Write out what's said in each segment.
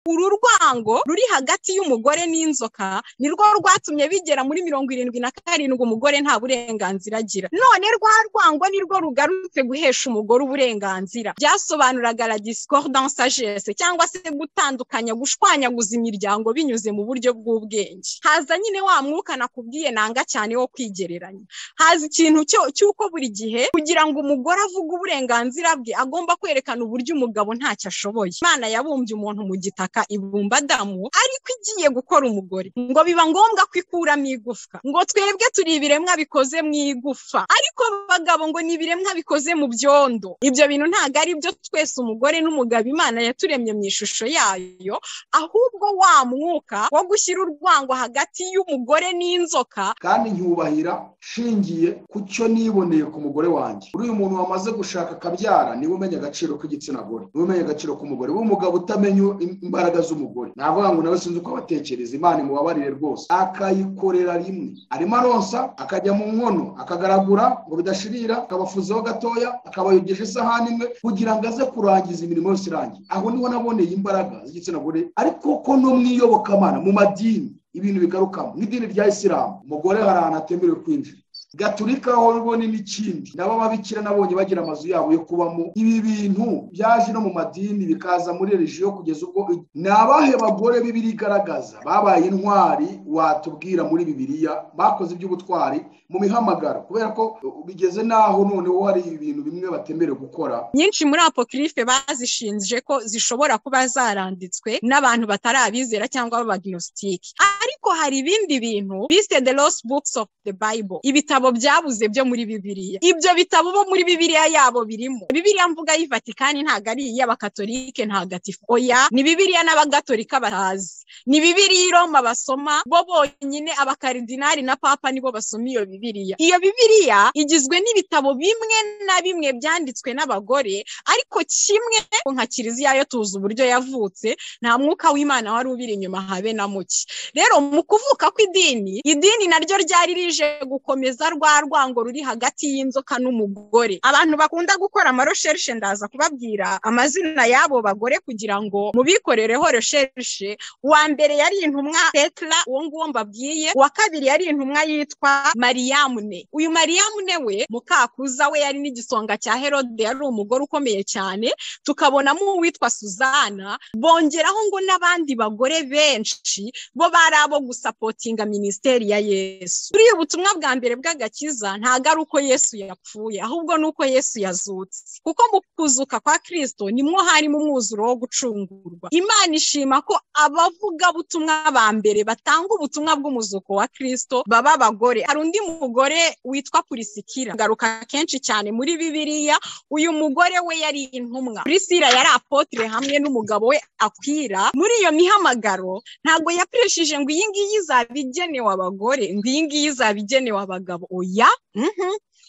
uru rwango ruri hagati y'umugore n'inzoka nirwo rwatumye bigera muri mirongo irindwi na karindwi umugore nta burenganzira agira none rwa rwango nirwo rugarutse guhesha umugore uburenganzira byasobanuraga la discordance sagesse cyangwa se gutandukanya gushwanyaguza imiryango binyuze mu buryo bw'ubwenge haza nyine wa mwuka nakubwiye nanga cyane wo kwigereranya haza ikintu cy'uko buri gihe kugira ngo umugore avuge uburenganzira bwe agomba kwerekana uburyo umugabo ntacyo ashoboye imana yabumbye umuntu mu gitaka ibumba adamu ariko igiye gukora umugore ngo biba ngombwa ko ikuramo igufwa ngo twebwe turi ibiremwa bikoze mu igufa ariko bagabo ngo ni ibiremwa bikoze mu byondo ibyo bintu ntabwo ari byo twese umugore n'umugabo imana yaturemye mu ishusho yayo ahubwo wa mwuka wo gushyira urwango hagati y'umugore n'inzoka kandi nyubahira nshingiye ku cyo niboneye ku mugore wanjye uriya muntu wamaze gushaka akabyara niwe umenya agaciro k'igitsina gore niwe umenya agaciro k'umugore w'umugabo utamenya imbaraga z'umugore navuga ngo nawe sinzi uko abatekereza imana imubabarire rwose akayikorera rimwe arimo aronsa akajya mu nkono akagaragura ngo bidashirira akabafuzeho gatoya akabayogesha isahani imwe kugira ngo aze kurangiza imirimo yose irangiye aho niho naboneye imbaraga z'igitsina gore ariko ko no mu iyobokamana mu madini ibintu bigarukamo nk'idini rya isilamu umugore hari ahantu atemerewe kwinjira gaturika aho rubona n'ikindi nabo ababikira nabonye bagira amazu yabo yo kubamo ibi bintu byaje no mu madini bikaza muri rejiyo kugeza ubwo ni abahe bagore bibiri igaragaza babaye intwari watubwira muri bibiriya bakoze iby'ubutwari mu mihamagaro kubera ko bigeze n'aho noneho hari ibintu bimwe batemerewe gukora nyinshi muri apokirife bazishinje ko zishobora kuba zaranditswe n'abantu batarabizera cyangwa b'abaginositike ariko hari ibindi bintu bise the lost books of the bible ibitabo ibitabo byabuze byo muri bibiliya ibyo bitabo bo muri bibiliya yabo birimo bibiliya mvuga y'ivatikani ntabwo ari iy'abakatolike ntagatifu oya ni bibiliya n'abagatolika batazi ni bibiliya iroma basoma bo bonyine abakaridinari na papa nibo basoma iyo bibiliya iyo bibiliya igizwe n'ibitabo bimwe na bimwe byanditswe n'abagore ariko kimwe nka kiliziya yo tuzi uburyo yavutse nta mwuka w'imana wari ubiri inyuma habe na muke rero mu kuvuka kw'idini idini naryo ryari rije gukomeza rwa rwango ruri hagati y'inzoka n'umugore abantu bakunda gukora amaresherishe ndaza kubabwira amazina y'abo bagore kugira ngo mubikorereho resherishe uwa mbere yari intumwa petera uwo nguwo mbabwiye uwa kabiri yari intumwa yitwa mariyamune uyu mariyamune we mukakuza we yari n'igisonga cya herode yari umugore ukomeye cyane tukabonamo uwitwa suzana bongeraho ngo n'abandi bagore benshi bo bari abo gusapotinga minisiteri ya yesu buriya ubutumwa bwa mbere bwa agakiza ntabwo ari uko yesu yapfuye ahubwo ni uko yesu yazutse kuko mu kuzuka kwa kirisito nimwo harimo umwuzuro wo gucungurwa imana ishima ko abavugabutumwa ba mbere batanga ubutumwa bw'umuzuko wa kirisito baba abagore hari undi mugore witwa purisikira ngaruka kenshi cyane muri bibiliya uyu mugore we yari intumwa purisira yari apotire hamwe n'umugabo we akwira muri iyo mihamagaro ntabwo yapresheje ngo iyi ngiyi izaba igenewe abagore ngo iyi ngiyi izaba igenewe abagabo oya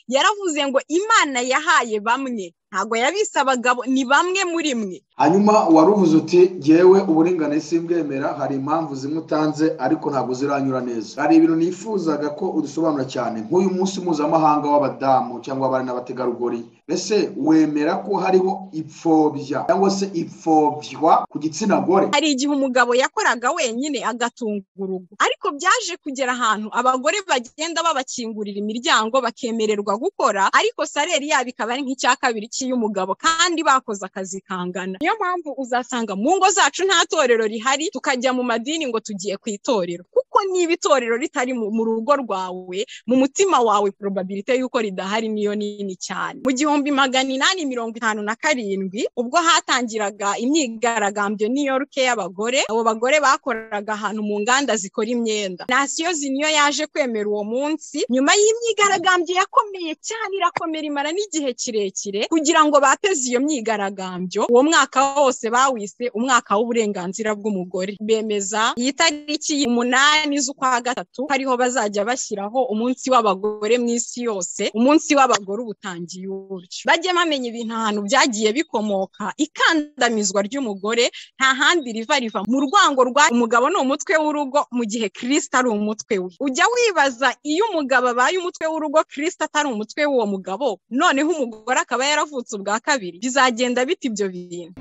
yaravuze ngo imana yahaye bamwe ntabwo yabise abagabo ni bamwe muri mwe hanyuma waruvuze uti ngewe uburinganire simbwemera hari impamvu zimwe utanze ariko ntabwo ziranyura neza hari ibintu nifuzaga ko udusobanura cyane nk'uyu munsi mpuzamahanga w'abadamu cyangwa abari n'abategarugori mbese wemera ko hariho ipfobya cyangwa se ipfobya ku gitsina gore hari igihe umugabo yakoraga wenyine agatunga urugo ariko byaje kugera ahantu abagore bagenda babakingurira imiryango bakemererwa gukora ariko sareri yabo ikaba ari nk'icya kabiri y'umugabo kandi bakoze akazi kangana niyo mpamvu uzasanga mu ngo zacu nta torero rihari tukajya mu madini ngo tugiye ku itorero kuko niba itorero ritari mu rugo rwawe mu mutima wawe probabilite y'uko ridahari niyo nini cyane mu gihumbi magana inani mirongo itanu na karindwi ubwo hatangiraga imyigaragambyo n'iyoruke y'abagore abo bagore bakoraga ahantu mu nganda zikora imyenda nasiyo ziniyo yaje kwemera uwo munsi nyuma y'imyigaragambyo yakomeye cyane irakomera imara n'igihe kirekire kugira ngo bateze iyo myigaragambyo uwo mwaka wose bawise umwaka w'uburenganzira bw'umugore bemeza iyi tariki umunani z'ukwa gatatu ariho bazajya bashyiraho umunsi w'abagore mu isi yose umunsi w'abagore ubutangiye uburyo bajye bamenya ibintu ahantu byagiye bikomoka ikandamizwa ry'umugore nta handi riva riva mu rwango rwa umugabo ni umutwe w'urugo mu gihe kirisita ari umutwe we ujya wibaza iyo umugabo abaye umutwe w'urugo kirisita atari umutwe w'uwo mugabo noneho umugore akaba yaravutse ubwa kabiri bizagenda bita ibyo bintu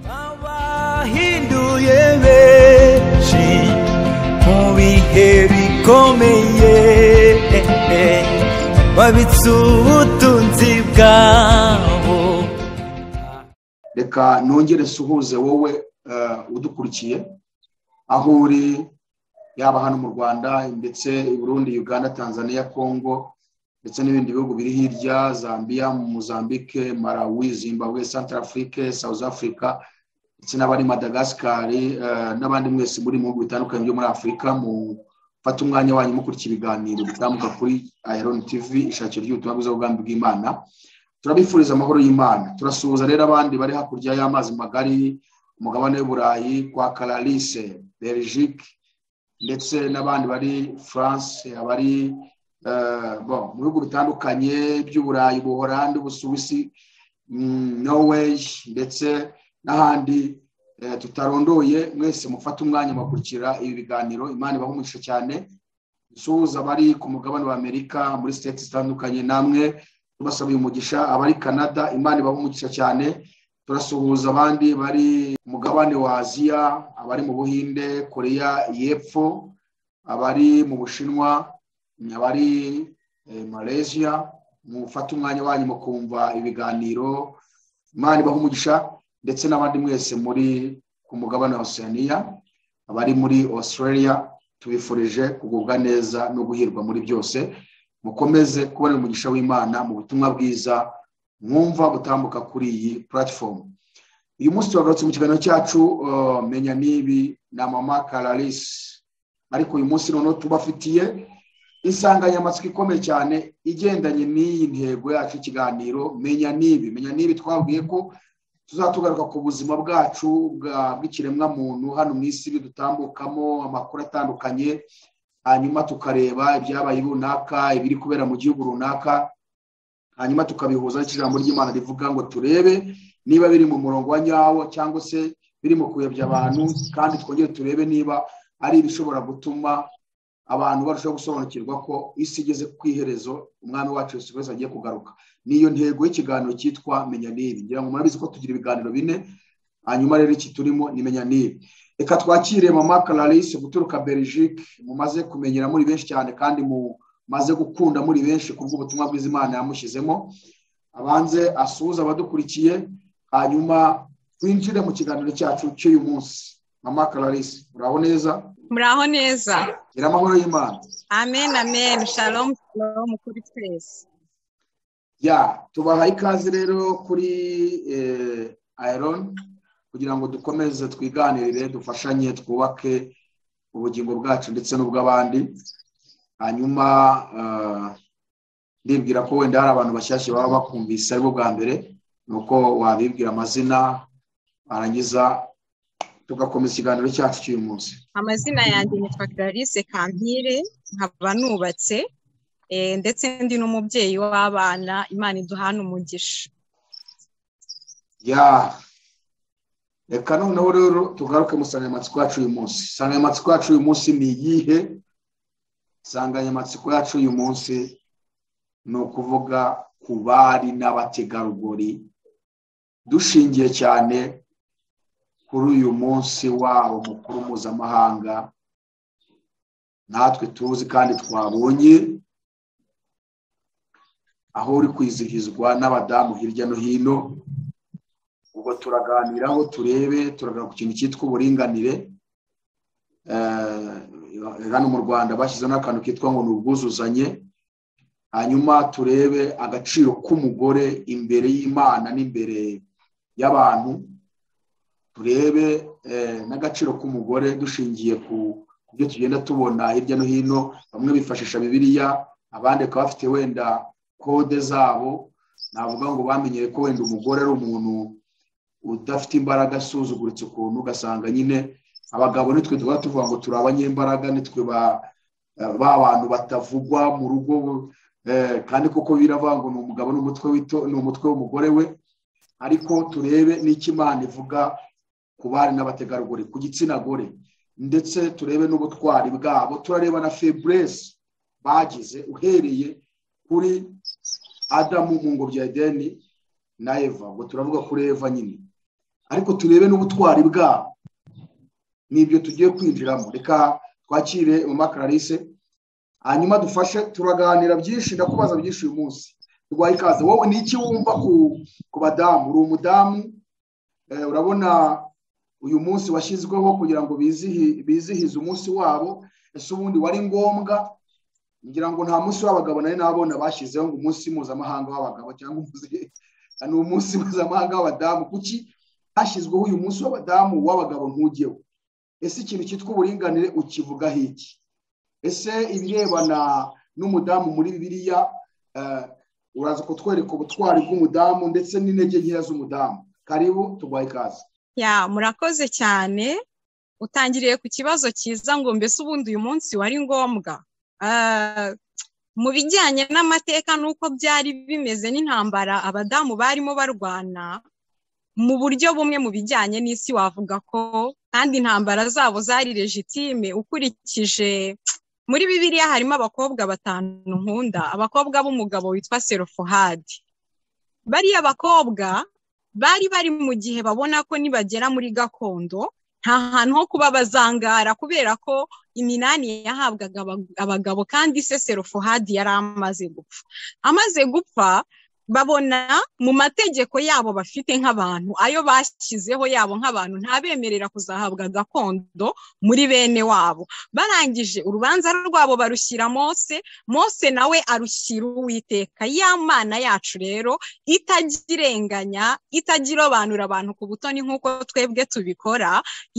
wahinduye benshi mu bihe bikomeye wabitse ubutunzi bwabo reka nongere suhuze wowe eh, udukurikiye aho uri yaba hano mu rwanda ndetse i burundi uganda tanzania congo ndetse n'ibindi bihugu biri hirya zambia mozambique malawi zimbabwe central afrique south africa ndetse n'abari madagasikari eh, n'abandi mwese muri mu bihugu bitandukanye byo muri afurika mu fata umwanya wanyu mukurikira ibiganiro bitambuka kuri iron tv ishakiro ry'ubutumwa bwiza bw'ubwami bw'imana turabifuriza amahoro y'imana turasuhuza rero abandi bari hakurya y'amazi magari umugabane w'uburayi kwa karalise belgique ndetse n'abandi bari france abari eh, bon, mu bihugu bitandukanye by'uburayi ubuhorandi ubusuwisi mm, norway ndetse n'ahandi eh, tutarondoye mwese mufate umwanya mukurikira ibi biganiro imana ibaha umugisha cyane dusuhuza abari ku mugabane wa amerika muri siteti zitandukanye namwe tubasaba uyu mugisha abari canada imana ibaha umugisha cyane turasuhuza abandi bari ku mugabane wa aziya abari mu buhinde koreya y'epfo abari mu bushinwa abari eh, malaysia mufate umwanya wanyu mukumva ibiganiro imana ibaha umugisha ndetse n'abandi mwese muri ku mugabane wa oceania abari muri australia tubifurije kugubwa neza no guhirwa muri byose mukomeze kubona umugisha w'imana mu butumwa bwiza mwumva butambuka kuri iyi puratifomu uyu munsi turagarutse mu kiganiro cyacu uh, menya n'ibi na mama karalisi ariko uyu munsi noneho tubafitiye insanganyamatsiko ikomeye cyane igendanye n'iyi ntego yacu y'ikiganiro menya n'ibi menya n'ibi twabwiye ko tuzatugaruka ku buzima bwacu bwa- bw'ikiremwamuntu hano mu isi bidutambukamo amakuru atandukanye hanyuma tukareba ibyabaye runaka ibiri kubera mu gihugu runaka hanyuma tukabihuza n'ijambo ry'imana rivuga ngo turebe niba biri mu murongo wa nyawo cyangwa se biri mu kuyobya abantu kandi twongere turebe niba ari ibishobora gutuma abantu barushaho gusobanukirwa ko isi igeze ku iherezo umwami wacu Yesu Kristo agiye kugaruka niyo ntego y'ikiganiro cyitwa menya n'ibi ngira ngo murabizi ko tugira ibiganiro bine hanyuma rero iki turimo ni menya n'ibi reka twakire mama Clarisse guturuka Belgique mumaze kumenyera muri benshi cyane kandi mumaze gukunda muri benshi kubw'ubutumwa bwiza Imana yamushyizemo abanze asuhuze abadukurikiye hanyuma twinjire mu kiganiro cyacu cy'uyu munsi mama Clarisse muraho neza muraho neza gira amahoro y'Imana amen amen shalom shalom kuri twese ya tubaha ikaze rero kuri eh, iron kugira ngo dukomeze twiganirire dufashanye twubake ubugingo bwacu ndetse n'ubw'abandi hanyuma ah, ndibwira ko wenda hari abantu bashyashya baba bakumvise aribwo bwa mbere ni uko wabibwira amazina warangiza tugakomeza ikiganiro cyacu cy'uyu munsi amazina yanjye nitwa clarisse kampire nkaba nubatse eh, ndetse ndi n'umubyeyi w'abana imana iduhana umugisha ya reka noneho rero tugaruke mu nsanganyamatsiko yacu uyu munsi insanganyamatsiko yacu uyu munsi ni iyihe insanganyamatsiko yacu uyu munsi ni ukuvuga ku bari n'abategarugori dushingiye cyane kuri uyu munsi wabo mukuru mpuzamahanga natwe tuzi kandi twabonye aho uri kwizihizwa n'abadamu hirya no hino ubwo turaganiraho turebe turaganira ku kintu cyitwa uburinganire Eh, hano mu rwanda bashyizeho n'akantu kitwa ngo ni ubwuzuzanye hanyuma turebe agaciro k'umugore imbere y'imana n'imbere y'abantu turebe eh, n'agaciro k'umugore dushingiye ku ku byo tugenda tubona hirya no hino bamwe bifashisha bibiliya abandi bakaba bafite wenda kode zabo navuga ngo bamenyere ko wenda umugore ari umuntu udafite imbaraga asuzuguritse ukuntu ugasanga nyine abagabo nitwe tuba tuvuga ngo turi abanyembaraga nitwe ba ba bantu batavugwa mu rugo eh, kandi koko biravuga ngo ni umugabo n'umutwe wito ni umutwe w'umugore we ariko turebe n'icyo imana ivuga ku bari n'abategarugori ku gitsina gore ndetse turebe n'ubutwari bwabo turareba na feburese bagize uhereye kuri adamu mu ngobyi ya edeni na eva ngo turavuga kuri eva nyine ariko turebe n'ubutwari bwabo n'ibyo tugiye kwinjiramo reka twakire mama Clarisse hanyuma dufashe turaganira byinshi ndakubaza byinshi uyu munsi turwaye ikaze wowe ni iki wumva ku badamu uri umudamu urabona uyu munsi washyizweho kugira ngo bizihize umunsi wabo ese ubundi wari ngombwa ngira ngo nta munsi w'abagabo nari nabona bashyizeho ngo umunsi mpuzamahanga w'abagabo cyangwa ni umunsi mpuzamahanga w'abadamu kuki hashyizweho uyu munsi w'abadamu w'abagabo ntugewe ese ikintu cyitwa uburinganire ukivugaho iki ese ibirebana n'umudamu muri bibiriya uraza kutwereka ubutwari bw'umudamu ndetse n'intege nkeya z'umudamu karibu turwaye ikaze ya murakoze cyane utangiriye ku kibazo cyiza ngo mbese ubundi uyu munsi wari ngombwa mu bijyanye n'amateka n'uko byari bimeze n'intambara abadamu barimo barwana mu buryo bumwe mu bijyanye n'isi wavuga ko kandi intambara zabo zari legitime ukurikije muri bibiriya harimo abakobwa batanu nkunda abakobwa b'umugabo witwa serofohadi bariya bakobwa bari bari mu gihe babona ko nibagera muri gakondo nta hantu ho kuba bazangara kubera ko iminani yahabwaga abagabo kandi se serofohadi yari amaze gupfa amaze gupfa babona mu mategeko yabo bafite nk'abantu ayo bashyizeho yabo nk'abantu ntabemerera kuzahabwa gakondo muri bene wabo barangije urubanza rwabo barushyira mose mose nawe arushyira uwiteka ya mana yacu rero itajya irenganya itajya irobanura abantu ku butoni nk'uko twebwe tubikora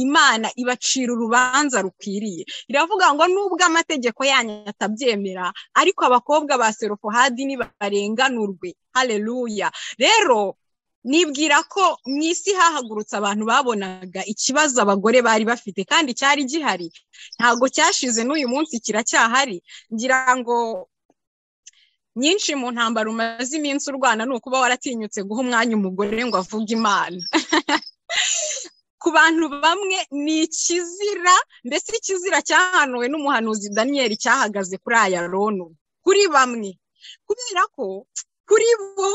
imana ibacira urubanza rukwiriye iravuga ngo nubwo amategeko yanyu atabyemera ariko abakobwa ba serofohadi nibarenganurwe hareruya rero nibwira ko mu isi hahagurutse abantu babonaga ikibazo abagore bari bafite kandi cyari gihari ntabwo cyashize n'uyu munsi kiracyahari ngira ngo nyinshi mu ntambaro umaze iminsi urwana ni ukuba waratinyutse guha umwanya umugore ngo avuge imana ku bantu bamwe ni ikizira mbese ikizira cyahanuwe n'umuhanuzi daniyeli cyahagaze kuri aya ronu kuri bamwe kubera ko kuri bo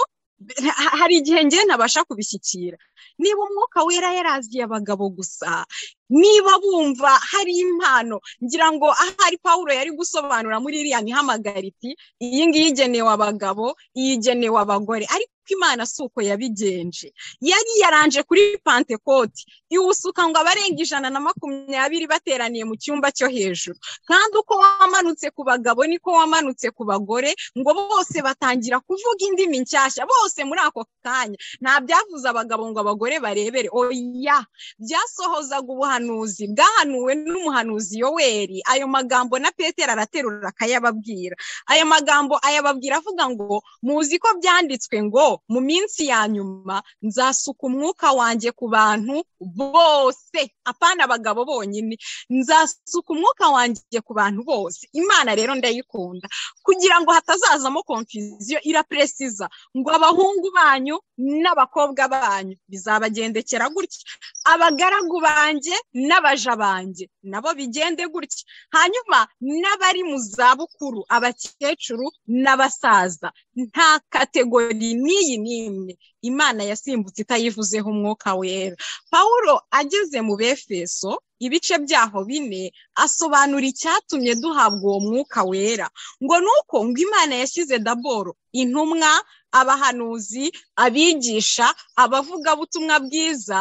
hari igihe ngiye nabasha kubishyikira niba umwuka wera yaraziye abagabo gusa niba bumva hari impano ngira ngo ahari paul yari gusobanura muri iriya mihamagara iti iyi ngiyi igenewe abagabo iyi igenewe abagore ariko imana si uko yabigenje yari yaranje kuri pantekoti iwusuka ngo abarenga ijana na makumyabiri bateraniye mu cyumba cyo hejuru kandi uko wamanutse ku bagabo niko wamanutse ku bagore ngo bose batangira kuvuga indimi nshyashya bose muri ako kanya nta byavuze abagabo ngo abagore barebere oya byasohozaga ubuhanuzi bwahanuwe n'umuhanuzi yoweri ayo magambo na petero araterura akayababwira ayo magambo ayababwira avuga ngo muzi ko byanditswe ngo mu minsi ya nyuma nzasuka umwuka wanjye ku bantu bose apana abagabo bonyine nzasuka umwuka wanjye ku bantu bose imana rero ndayikunda kugira ngo hatazazamo konfuziyo iraperesiza ngo abahungu banyu n'abakobwa banyu bizabagendekera gutya abagaragu banjye n'abaja banjye nabo bigende gutya hanyuma n'abari mu zabukuru abakecuru n'abasaza nta kategori n'iyi n'imwe imana yasimbutse itayivuzeho umwuka wera pawulo ageze mu befeso ibice byaho bine asobanura icyatumye duhabwa uwo mwuka wera ngo nuko ngo imana yashyize daboro intumwa abahanuzi abigisha abavugabutumwa bwiza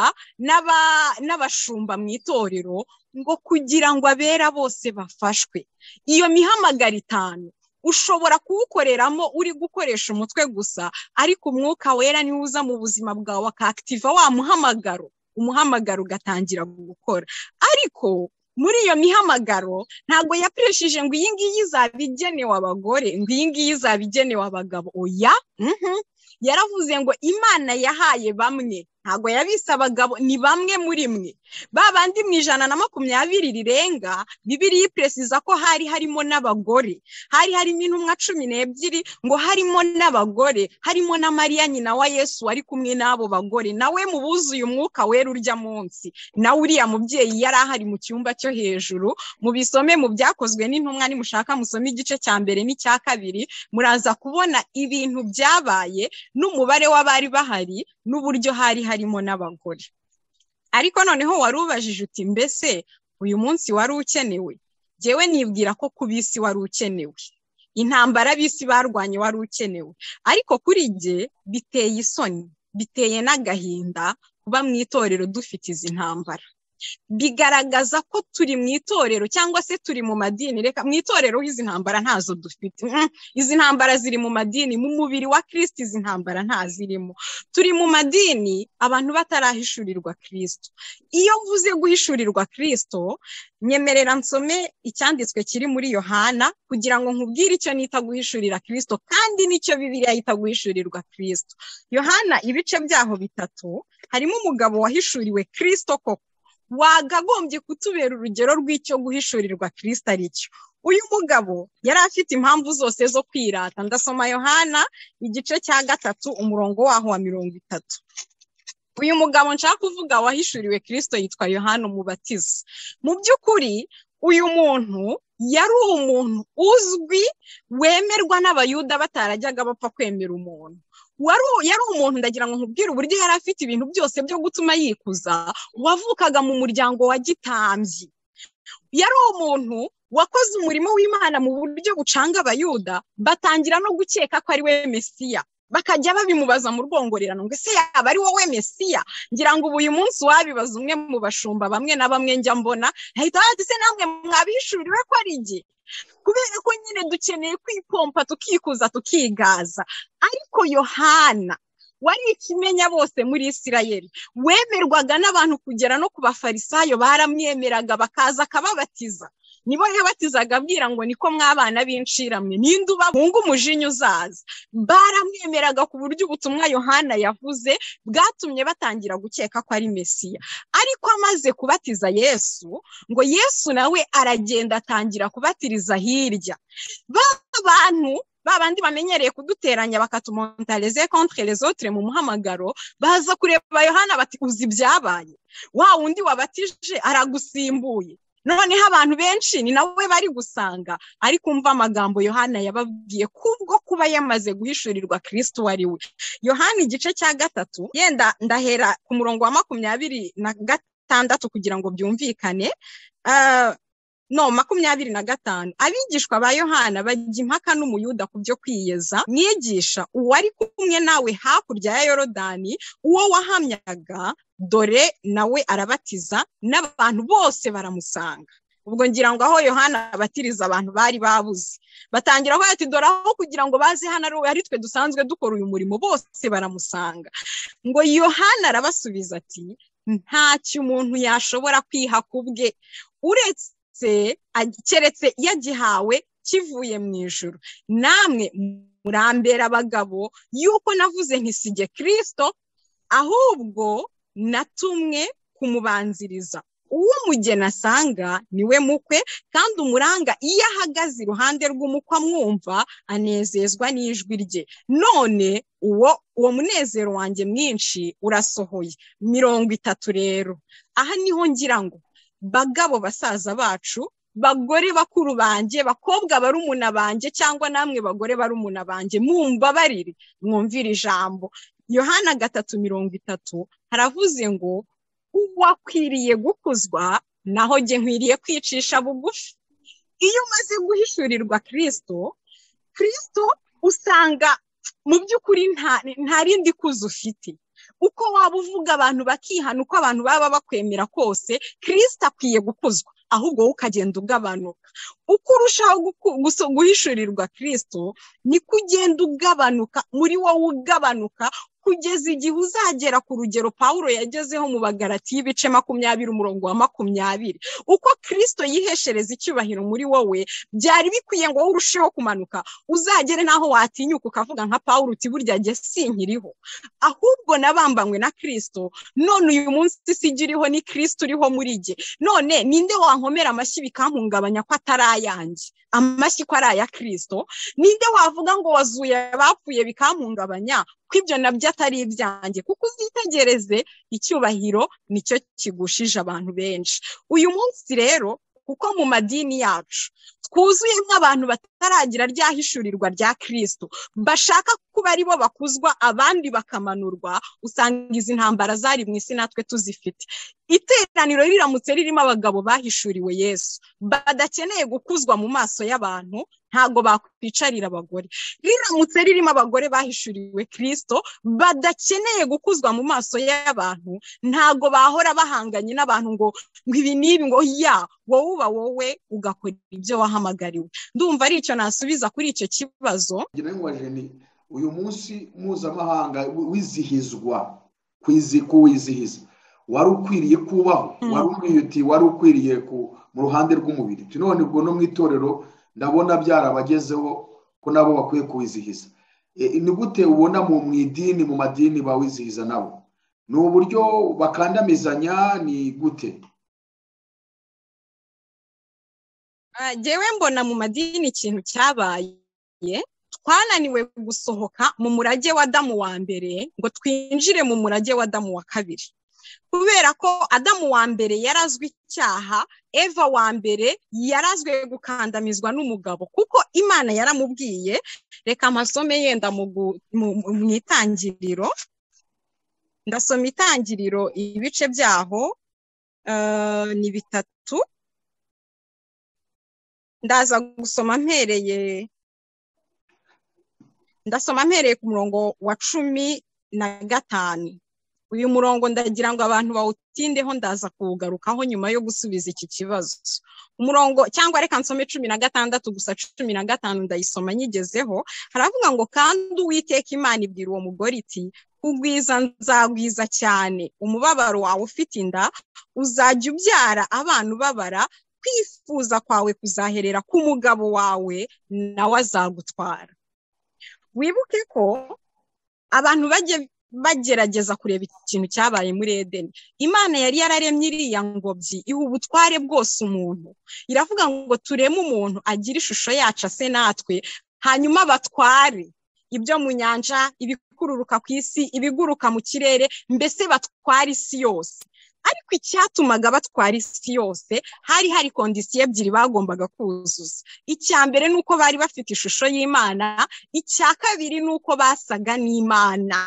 n'abashumba mu itorero ngo kugira ngo abera bose bafashwe iyo mihamagaro itanu ushobora kuwukoreramo uri gukoresha umutwe gusa ariko umwuka wera niwo uza mu buzima bwawe akakitiva wa muhamagaro umuhamagaro ugatangira gukora ariko muri iyo mihamagaro ntabwo yakoresheje ngo iyi ngiyi izaba igenewe abagore ngo iyi ngiyi izaba igenewe abagabo oya yaravuze ngo imana yahaye bamwe ntabwo yabise abagabo ni bamwe muri mwe ba bandi mu ijana na makumyabiri rirenga bibiri yiperesiza ko hari harimo n'abagore hari harimo intumwa cumi n'ebyiri ngo harimo n'abagore harimo na mariya nyina wa yesu wari kumwe n'abo bagore nawe mu buzuye umwuka wera urya munsi nawe uriya mubyeyi yari ahari mu cyumba cyo hejuru mu bisome mu byakozwe n'intumwa nimushaka musome igice cya mbere n'icya kabiri muraza kubona ibintu byabaye n'umubare w'abari bahari n'uburyo hari harimo n'abagore ariko noneho warubajije uti mbese uyu munsi wari ukenewe ngewe nibwira ko ku bisi wari ukenewe intambara bisi barwanye wari ukenewe ariko kuri jye biteye isoni biteye n'agahinda kuba mu itorero dufite izi ntambara bigaragaza ko turi mu itorero cyangwa se turi mu madini reka mu itorero izi ntambara ntazo dufite izi ntambara ziri mu madini mu mubiri wa kirisiti izi ntambara ntazirimo turi mu madini abantu batarahishurirwa kirisito iyo mvuze guhishurirwa kirisito nyemerera nsome icyanditswe kiri muri yohana kugira ngo nkubwire icyo nita guhishurira kirisito kandi nicyo bibiriya yita guhishurirwa kirisito yohana ibice byaho bitatu harimo umugabo wahishuriwe kirisito koko wagagombye kutubera urugero rw'icyo guhishurirwa kirisita ari cyo uyu mugabo yari afite impamvu zose zo kwirata ndasoma yohana igice cya gatatu umurongo waho wa mirongo itatu uyu mugabo nshaka kuvuga wahishuriwe kirisito yitwa yohana umubatiza mu by'ukuri uyu muntu yari umuntu uzwi wemerwa n'abayuda batarajyaga bapfa kwemera umuntu yari umuntu ndagira ngo nkubwire uburyo yari afite ibintu byose byo gutuma yikuza wavukaga mu muryango wa gitambyi yari umuntu wakoze umurimo w'imana mu buryo bucanga abayuda batangira no gukeka ko ari we mesiya bakajya babimubaza mu rwongorerano ngo ese yaba ari wowe mesiya ngira ngo ubu uyu munsi wabibaza umwe mu bashumba bamwe na bamwe njya mbona ahita bati se namwe mwabishuriwe ko ari igihe kubera ko nyine dukeneye kwipompa tukikuza tukigaza ariko yohana wari ikimenya bose muri isirayeli wemerwaga n'abantu kugera no ku bafarisayo baramwemeraga bakaza akababatiza nibo yabatizaga abwira ngo niko mwabana b'inshiramwe ninde ubahunga umujinya uzaza baramwemeraga ku buryo ubutumwa yohana yavuze bwatumye batangira gukeka ko ari mesiya ariko amaze kubatiza yesu ngo yesu nawe aragenda atangira kubatiriza hirya ba bantu ba bandi bamenyereye kuduteranya bakatumontareze contre les autres mu muhamagaro baza kureba yohana bati uzi ibyabaye wa wundi wabatije aragusimbuye noneho abantu benshi ni nawe bari gusanga ari kumva amagambo yohana yababwiye kubwo kuba yamaze guhishurirwa kirisiti uwo ari we yohana igice cya gatatu yenda ndahera ku murongo wa makumyabiri na gatandatu kugira ngo byumvikane no makumyabiri na gatanu abigishwa ba yohana bajya impaka n'umuyuda ku byo kwiyeza mwigisha uwari kumwe nawe hakurya ya yorodani uwo wahamyaga dore nawe arabatiza n'abantu bose baramusanga ubwo ngira ngo aho yohana abatiriza abantu bari babuze batangira aho ati dore aho kugira ngo baze hano ari twe dusanzwe dukora uyu murimo bose baramusanga ngo yohana arabasubiza ati ntacyo umuntu yashobora kwiha ku bwe uretse keretse yagihawe kivuye mu ijoro namwe murambera abagabo yuko navuze ntisige kirisito ahubwo natumwe kumubanziriza uwo umugeni asanga niwe mukwe kandi umuranga iyo ahagaze iruhande rw'umukwe amwumva anezezwa n'ijwi rye none uwo uwo munezero wanjye mwinshi urasohoye mirongo itatu rero aha niho ngira ngo bagabo basaza bacu bagore bakuru banjye bakobwa barumuna banjye cyangwa namwe bagore barumuna banjye mumbabarire mwumvire ijambo yohana gatatu mirongo itatu haravuze ngo uwakwiriye gukuzwa naho jye nkwiriye kwicisha bugufi iyo umaze guhishurirwa kirisito kirisito usanga mu by'ukuri nta rindi kuzi ufite uko waba uvuga abantu bakihana uko abantu baba bakwemera kose kirisita akwiye gukuzwa ahubwo wowe ukagenda ugabanuka uko urushaho guhishurirwa kirisito niko ugenda ugabanuka muri wowe ugabanuka kugeza igihe uzagera ku rugero pawuro yagezeho mu bagarati y'ibice makumyabiri umurongo wa makumyabiri uko kirisito yiheshereza icyubahiro muri wowe byari bikwiye ngo wowe urusheho kumanuka uzagere n'aho watinyuka ukavuga nka pawuro uti burya jye sinkiriho ahubwo nabambanywe na kirisito none uyu munsi sijya iriho ni kirisito uriho muri jye none ninde wankomera amashyi bikampungabanya ko atari ayanjye amashyi ko ari aya kirisito ninde wavuga ngo wazuye abapfuye bikampungabanya ko ibyo nabyo atari ibyanjye kuko uzitegereze icyubahiro nicyo kigushije abantu benshi uyu munsi rero kuko mu madini yacu twuzuyemo abantu bataragira ryahishurirwa rya kirisito bashaka kuba aribo bakuzwa abandi bakamanurwa usanga izi ntambara zari mu isi natwe tuzifite iteraniro riramutse ririmo abagabo bahishuriwe yesu badakeneye gukuzwa mu maso y'abantu ntabwo bakwicarira abagore riramutse ririmo abagore bahishuriwe kirisito badakeneye gukuzwa mu maso y'abantu ntabwo bahora bahanganye n'abantu ngo ngo ibi n'ibi ngo ya wowe uba wowe ugakora ibyo wahamagariwe ndumva ari icyo nasubiza kuri icyo kibazo ngira ngo ni uyu munsi mpuzamahanga wizihizwa kuwizihiza wari ukwiriye kubaho wari ukwiriye wari ukwiriye mu ruhande rw'umubiri none ubwo no mu itorero ndabona byarabagezeho ko nabo bakwiye kuwizihiza ni gute ubona mu idini mu madini bawizihiza nabo ni uburyo bakandamizanya ni gute ngewe mbona mu madini ikintu cyabaye twananiwe gusohoka mu murage wa damu wa mbere ngo twinjire mu murage wa damu wa kabiri kubera ko adamu wa mbere yarazwe icyaha eva wa mbere yarazwe gukandamizwa n'umugabo kuko imana yaramubwiye reka amasome yenda mu itangiriro ndasoma itangiriro ibice byaho ni bitatu ndaza gusoma mpereye ndasoma mpereye ku murongo wa cumi na gatanu uyu murongo ndagira ngo abantu bawutindeho ndaza kuwugarukaho nyuma yo gusubiza iki kibazo umurongo cyangwa reka nsome cumi na gatandatu gusa cumi na gatanu ndayisoma nyigezeho haravuga ngo kandi uwiteka imana ibwira uwo mugore iti kugwiza nzagwiza cyane umubabaro wawe ufite inda uzajya ubyara abana ubabara kwifuza kwawe kuzaherera ku mugabo wawe nawe azagutwara wibuke ko abantu bajya bagerageza kureba ikintu cyabaye muri edeni imana yari yararemye iriya ngobyi iha ubutware bwose umuntu iravuga ngo tureme umuntu agire ishusho yacu ase natwe hanyuma batware ibyo mu nyanja ibikururuka ku isi ibiguruka mu kirere mbese batware isi yose ariko icyatumaga batwara isi yose hari hari kondisiyo ebyiri bagombaga kuzuza icya mbere ni uko bari bafite ishusho y'imana icya kabiri ni uko basaga n'imana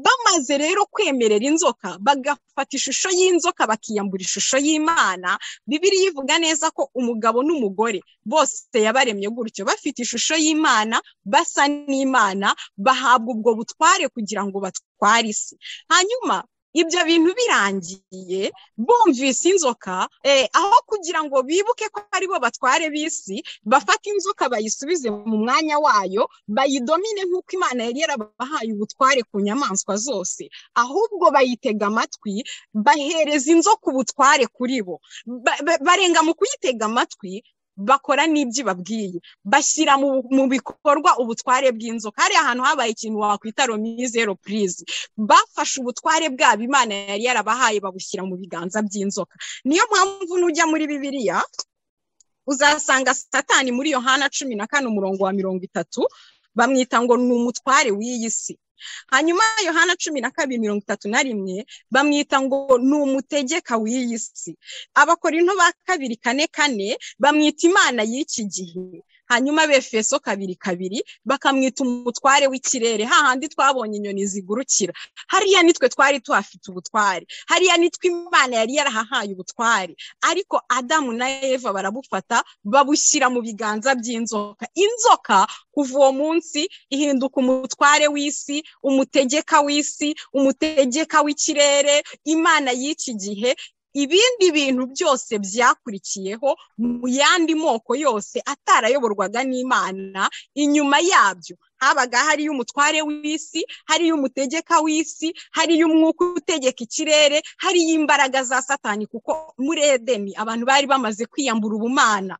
bamaze rero kwemerera inzoka bagafata ishusho y'inzoka bakiyambura ishusho y'imana bibiri ivuga neza ko umugabo n'umugore bose yabaremye gutyo bafite ishusho y'imana basa n'imana bahabwa ubwo butware kugira ngo batware isi hanyuma ibyo bintu birangiye bumvise inzoka aho kugira ngo bibuke ko aribo batware bisi bafate inzoka bayisubize mu mwanya wayo bayidomine nk'uko imana yari yarabahaye ubutware ku nyamaswa zose ahubwo bayitega amatwi bahereza inzoka ubutware kuri bo barenga mu kuyitega amatwi bakora n'ibyo ibabwiye bashyira mu bikorwa ubutware bw'inzoka hari ahantu habaye ikintu wakwita romi zero purize bafashe ubutware bwabo imana yari yarabahaye babushyira mu biganza by'inzoka niyo mpamvu nujya muri bibiliya uzasanga satani muri yohana cumi na kane umurongo wa mirongo itatu bamwita ngo ni umutware w'iyi si hanyuma yohana cumi na kabiri mirongo itatu na rimwe bamwita ngo ni umutegeka w'iyi si abakorinto ba kabiri kane kane bamwita imana y'iki gihe hanyuma befeso kabiri kabiri bakamwita umutware w'ikirere hahandi twabonye inyoni zigurukira hariya nitwe twari tuhafite ubutware hariya nitwe imana yari yarahahaye ubutware ariko adamu na eva barabufata babushyira mu biganza by'inzoka inzoka kuva uwo munsi ihinduka umutware w'isi umutegeka w'isi umutegeka w'ikirere imana y'iki gihe ibindi bintu byose byakurikiyeho mu yandi moko yose atarayoborwaga n'imana inyuma yabyo habaga hariyo umutware w'isi hariyo umutegeka w'isi hariyo umwuka utegeka ikirere hariyo imbaraga za satani kuko muri edeni abantu bari bamaze kwiyambura ubumana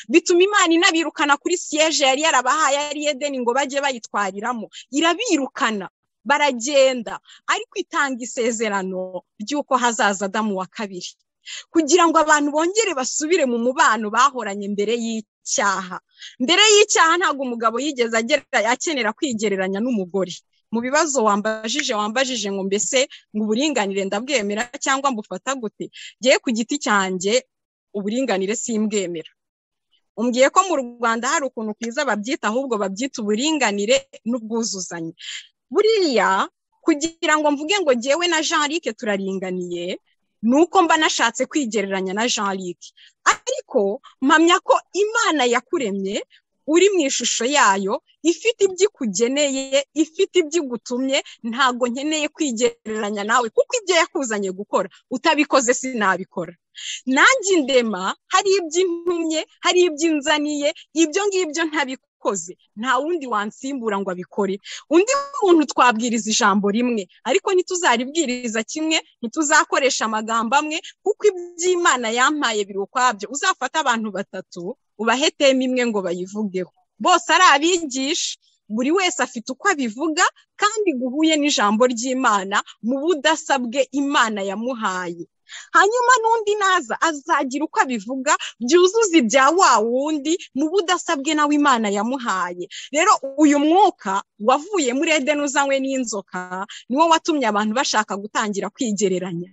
bituma imana inabirukana kuri siyeje yari yarabahaye ari edeni ngo bajye bayitwariramo irabirukana baragenda ariko itanga isezerano ry'uko hazaza adamu wa kabiri kugira ngo abantu bongere basubire mu mubano bahoranye mbere y'icyaha mbere y'icyaha ntabwo umugabo yigeze akenera kwigereranya n'umugore mu bibazo wambajije wambajije ngo mbese ngo uburinganire ndabwemera cyangwa mbufata gute ngewe ku giti cyanjye uburinganire simbwemera umbwiye ko mu rwanda hari ukuntu kwiza babyita ahubwo babyita uburinganire n'ubwuzuzanye buriya kugira ngo mvuge ngo ngewe na jean Luc turaringaniye ni uko mba nashatse kwigereranya na jean Luc ariko mpamya ko imana yakuremye uri mu ishusho yayo ifite ibyo ikugeneye ifite ibyo igutumye ntabwo nkeneye kwigereranya nawe kuko ibyo yakuzanye gukora utabikoze sinabikora nanjye indema hari ibyo intumye hari ibyo inzaniye ibyo ngibyo ntabikoze nta wundi wansimbura ngo abikore undi muntu twabwiriza ijambo rimwe ariko ntituzaribwiriza kimwe ntituzakoresha amagambo amwe kuko iby'imana yampaye biri ukwabyo uzafata abantu batatu ubahetemo imwe ngo bayivugeho bose ari abigisha buri wese afite uko abivuga kandi guhuye n'ijambo ry'imana mu budasa bwe imana yamuhaye hanyuma n'undi naza azagira uko abivuga byuzuza ibya wa wundi mu budasa bwe nawe imana yamuhaye rero uyu mwuka wavuye muri edeni uzanywe n'inzoka niwo watumye abantu bashaka gutangira kwigereranya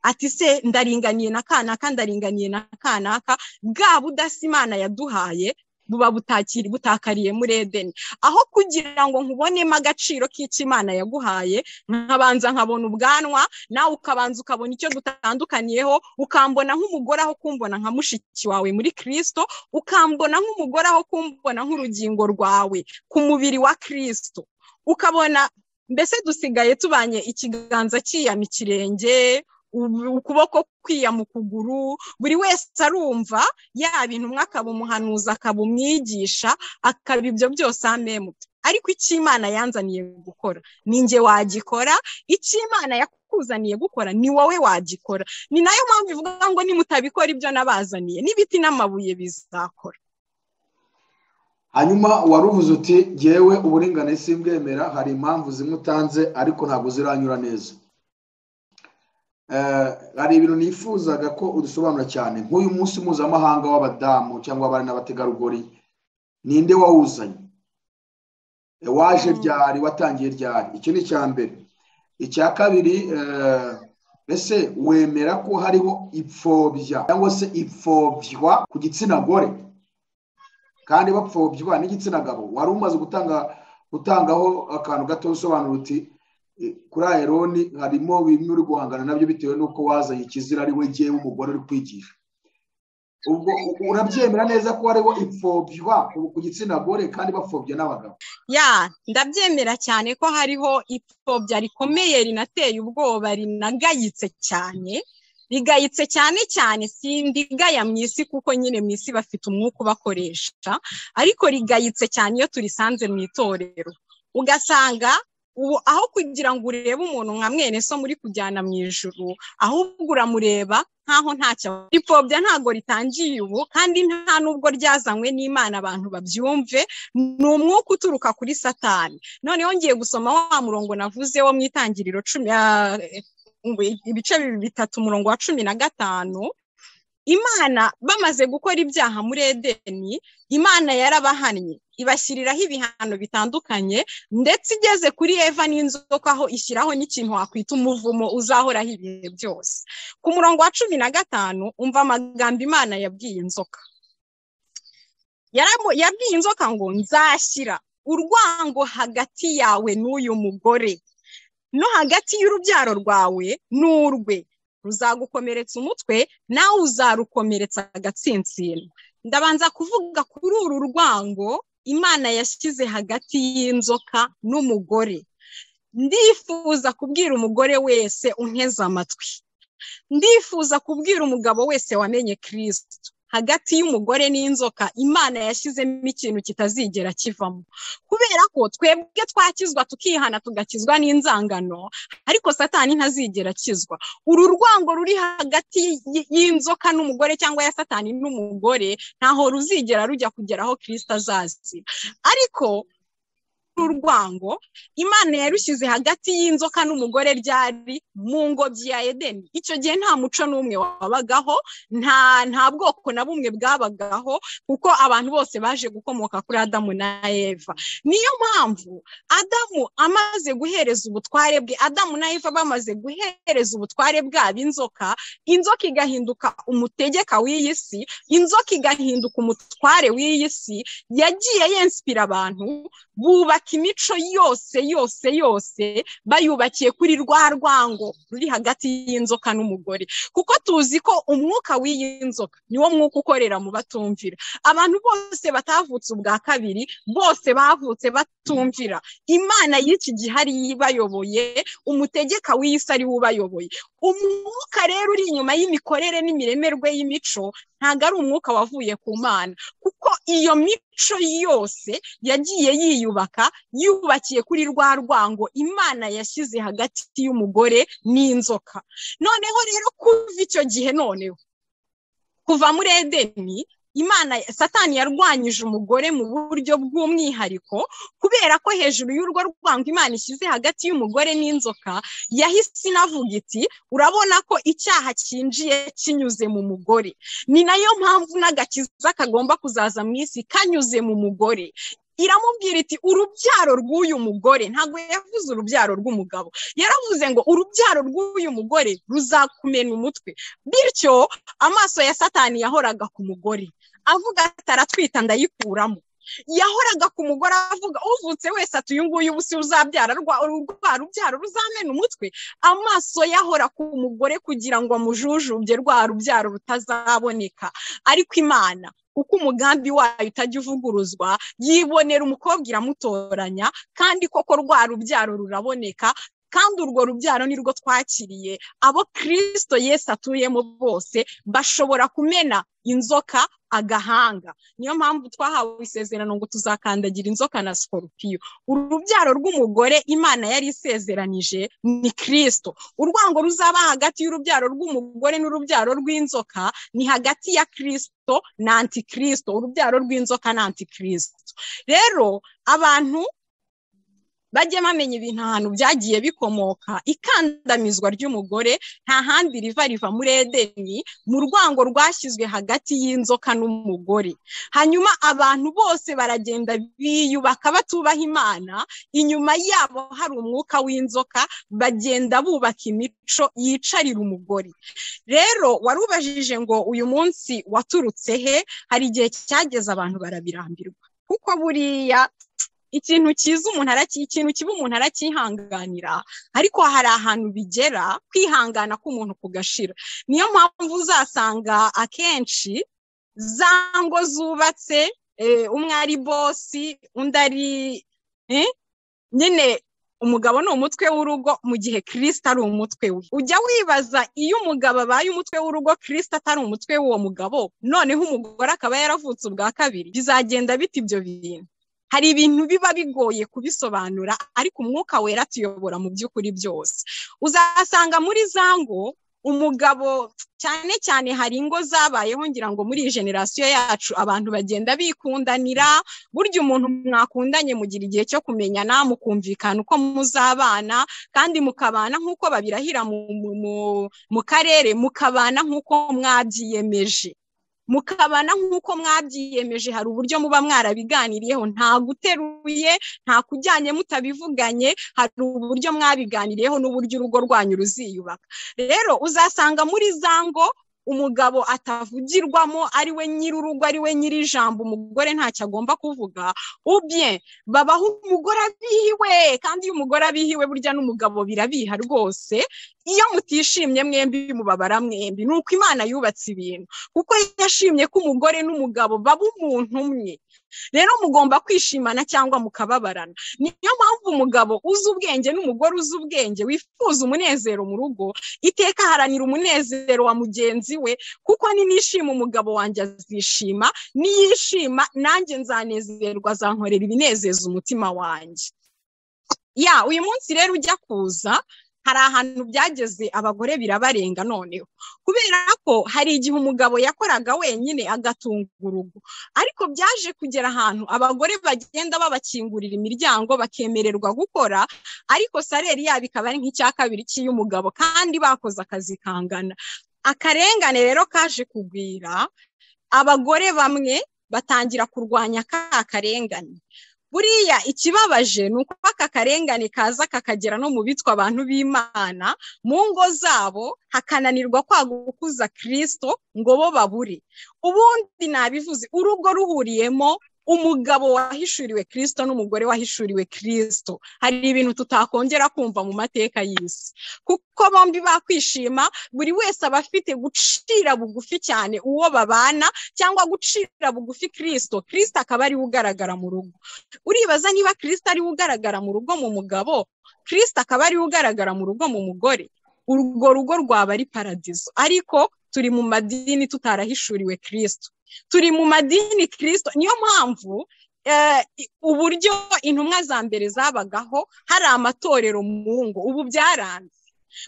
ati se ndaringaniye na kanaka ndaringaniye na kanaka bwa budasa imana yaduhaye buba butakiri butakariye muri edeni aho kugira ngo nkubonemo agaciro k'ikimana yaguhaye nkabanza nkabona ubwanwa nawe ukabanza ukabona icyo dutandukaniyeho ukambona nk'umugore aho kumbona nka mushiki wawe muri kirisito ukambona nk'umugore aho kumbona nk'urugingo rwawe ku mubiri wa kirisito ukabona mbese dusigaye tubanye ikiganza cyiyama ikirenge ukuboko kwiyama ukuguru buri wese arumva yaba intumwa akaba umuhanuzi akaba umwigisha akaba ibyo byose amemuta ariko icyo imana yanzaniye gukora ni nge wagikora icyo imana yakuzaniye gukora ni wowe wagikora ni nayo mpamvu ivuga ngo nimutabikora ibyo nabazaniye n'ibiti n'amabuye bizakora hanyuma waruvuze uti ngewe uburinganire simbwemera hari impamvu zimwe utanze ariko ntabwo ziranyura neza hari ibintu nifuzaga ko udusobanura cyane nk'uyu munsi mpuzamahanga w'abadamu cyangwa abari n'abategarugori ninde wawuzanye waje ryari watangiye ryari icyo ni icya mbere icya kabiri mbese wemera ko hariho ipfobya cyangwa se ipfobywa ku gitsina gore kandi bapfobywa n'igitsina gabo wari umaze gutanga gutangaho akantu gato usobanura uti kuri ayeroni harimo bimwe uri guhangana nabyo bitewe n'uko wazanye ikizira ari we ngewe umugore uri kwigisha ubwo urabyemera neza ko hariho ipfobywa ku gitsina gore kandi bapfobya n'abagabo ya ndabyemera cyane ko hariho ipfobya rikomeye rinateye ubwoba rinagayitse cyane rigayitse cyane cyane sindigaya mu isi kuko nyine mu isi bafite umwuka ubakoresha ariko rigayitse cyane iyo turisanze mu itorero ugasanga ubu aho kugira ngo urebe umuntu nka mwene so muri kujyana mu ijuru ahubwo uramureba nkaho ntacyo ipfobya ntabwo ritangiye ubu kandi nta nubwo ryazanywe n'imana abantu babyumve ni umwuka uturuka kuri satani noneho ngiye gusoma wa murongo navuze wo mu itangiriro ibice bitatu umurongo wa cumi na gatanu imana bamaze gukora ibyaha muri edeni imana yarabahannye ibashyiriraho ibihano bitandukanye ndetse igeze kuri eva n'inzoka aho ishyiraho n'ikintu wakwita umuvumo uzahoraho ibihe byose ku murongo wa cumi na gatanu umva amagambo imana yabwiye inzoka yabwiye inzoka ngo nzashyira urwango hagati yawe n'uyu mugore no hagati y'urubyaro rwawe n'urwe ruzagukomeretsa umutwe nawe uzarukomeretsa agatsinsino ndabanza kuvuga kuri uru rwango imana yashyize hagati y'inzoka n'umugore ndifuza kubwira umugore wese unteze amatwi ndifuza kubwira umugabo wese wamenye kirisito hagati y'umugore n'inzoka imana yashyizemo ikintu kitazigera kivamo kubera ko twebwe twakizwa tukihana tugakizwa n'inzangano ariko satani ntazigera akizwa uru rwango ruri hagati y'inzoka n'umugore cyangwa ya satani n'umugore ntaho ruzigera rujya kugera aho kirisita azazira ariko urwango imana yarushyize hagati y'inzoka n'umugore ryari mu ngobyi ya edeni icyo gihe nta muco n'umwe wabagaho nta nta bwoko na bumwe bwabagaho kuko abantu bose baje gukomoka kuri adamu na eva niyo mpamvu adamu amaze guhereza ubutware bwe adamu na eva bamaze guhereza ubutware bwabo inzoka inzoka igahinduka umutegeka w'iyi si inzoka igahinduka umutware w'iyi si yagiye yensipira abantu bubaka imico yose yose yose bayubakiye kuri rwa rwango ruri hagati y'inzoka n'umugore kuko tuzi ko umwuka w'iyi nzoka niwo mwuka ukorera mu batumvira abantu bose batavutse ubwa kabiri bose bavutse batumvira imana y'iki gihe ariyo ibayoboye umutegeka w'isi ariwe ubayoboye umwuka rero uri inyuma y'imikorere n'imiremerwe y'imico ntabwo ari umwuka wavuye ku mana kuko iyo mico yose yagiye yiyubaka yubakiye kuri rwa rwango imana yashyize hagati y'umugore n'inzoka noneho rero kuva icyo gihe noneho kuva muri edeni imana satani yarwanyije umugore mu buryo bw'umwihariko kubera ko hejuru y'urwo rwango imana ishyize hagati y'umugore n'inzoka yahise inavuga iti urabona ko icyaha cyinjiye kinyuze mu mugore ni nayo mpamvu n'agakiza kagomba kuzaza mu isi kanyuze mu mugore iramubwira iti urubyaro rw'uyu mugore ntabwo yavuze urubyaro rw'umugabo yaravuze ngo urubyaro rw'uyu mugore ruzakumena umutwe bityo amaso ya satani yahoraga ku mugore avuga ati aratwita ndayikuramo yahoraga ku mugore avuga uvutse wese ati uyu nguyu ubu si uzabyara rwa rubyaro ruzamena umutwe amaso yahora ku mugore kugira ngo amujujubye rwa rubyaro rutazaboneka ariko imana kuko umugambi wayo utajya uvuguruzwa yibonera umukobwa iramutoranya kandi koko rwa rubyaro ruraboneka kandi urwo rubyaro ni rwo twakiriye abo kirisito yesi atuyemo bose bashobora kumena inzoka agahanga niyo mpamvu twahawe isezerano ngo tuzakandagira inzoka na sikoropiyo urubyaro rw'umugore imana yari isezeranije ni kirisito urwango ruzaba hagati y'urubyaro rw'umugore n'urubyaro rw'inzoka ni hagati ya kirisito na antikirisito urubyaro rw'inzoka na antikirisito rero abantu bajye bamenya ibintu ahantu byagiye bikomoka ikandamizwa ry'umugore nta handi riva riva muri edeni mu rwango rwashyizwe hagati y'inzoka n'umugore hanyuma abantu bose baragenda biyubaka batubaha imana inyuma yabo hari umwuka w'inzoka bagenda bubaka imico yicarira umugore rero warubajije ngo uyu munsi waturutse he hari igihe cyageze abantu barabirambirwa kuko buriya ikintu cyiza umuntu ikintu kiba umuntu aracyihanganira ariko hari ahantu bigera kwihangana k'umuntu kugashira niyo mpamvu uzasanga akenshi za ngo zubatse umwe ari bosi undi ari nyine umugabo ni umutwe w'urugo mu gihe kirisita ari umutwe we ujya wibaza iyo umugabo abaye umutwe w'urugo kirisita atari umutwe w'uwo mugabo noneho umugore akaba yaravutse ubwa kabiri bizagenda bita ibyo bintu hari ibintu biba bigoye kubisobanura ariko umwuka wera tuyobora mu by'ukuri byose uzasanga muri za ngo umugabo cyane cyane hari ingo zabayeho ngira ngo muri iyi generasiyo yacu abantu bagenda bikundanira burya umuntu mwakundanye mugira igihe cyo kumenyana mukumvikana uko muzabana kandi mukabana nk'uko babirahira mu karere mukabana nk'uko mwabyiyemeje mukabana nk'uko mwabyiyemeje hari uburyo muba mwarabiganiriyeho nta guteruye nta kujyanye mutabivuganye hari uburyo mwabiganiriyeho n'uburyo urugo rwanyu ruziyubaka rero uzasanga muri za ngo umugabo atavugirwamo ari we nyir'urugo ari we nyir'ijambo umugore ntacyo agomba kuvuga ubye babaho umugore abihiwe kandi iyo umugore abihiwe burya n'umugabo birabiha rwose iyo mutishimye mwembi mubabara mwembi ni uko imana yubatse ibintu kuko yashimye ko umugore n'umugabo baba umuntu umwe rero mugomba kwishimana cyangwa mukababarana niyo mpamvu umugabo uzi ubwenge n'umugore uzi ubwenge wifuza umunezero mu rugo iteka haranira umunezero wa mugenzi we kuko ninishima umugabo wanjye azishima niyishima nanjye nzanezerwa azankorera ibinezeza umutima wanjye ya uyu munsi rero ujya kuza hari ahantu byageze abagore birabarenga noneho kubera ko hari igihe umugabo yakoraga wenyine agatunga urugo ariko byaje kugera ahantu abagore bagenda babakingurira imiryango bakemererwa gukora ariko saleri yabo ikaba ari nk'icya kabiri cy'iy'umugabo kandi bakoze akazi kangana akarengane rero kaje kugwira abagore bamwe batangira kurwanya ka karengane buriya ikibabaje ni uko aka karengane kaza kakagera no mu bitwa abantu b'imana mu ngo zabo hakananirwa kwagukuza kirisito ngo bo babure ubundi nabivuze urugo ruhuriyemo umugabo wahishuriwe kirisito n'umugore wahishuriwe kirisito hari ibintu tutakongera kumva mu mateka y'isi kuko bombi bakwishima buri wese aba afite gucira bugufi cyane uwo babana cyangwa gucira bugufi kirisito kirisito akaba ariwe ugaragara mu rugo uribaza niba kirisito ariwe ugaragara mu rugo mu mugabo kirisito akaba ariwe ugaragara mu rugo mu mugore urwo rugo rwaba ari paradizo ariko turi mu madini tutarahishuriwe kirisito turi mu madini kirisito niyo mpamvu uburyo intumwa za mbere zabagaho hari amatorero mu ngo ubu byaranze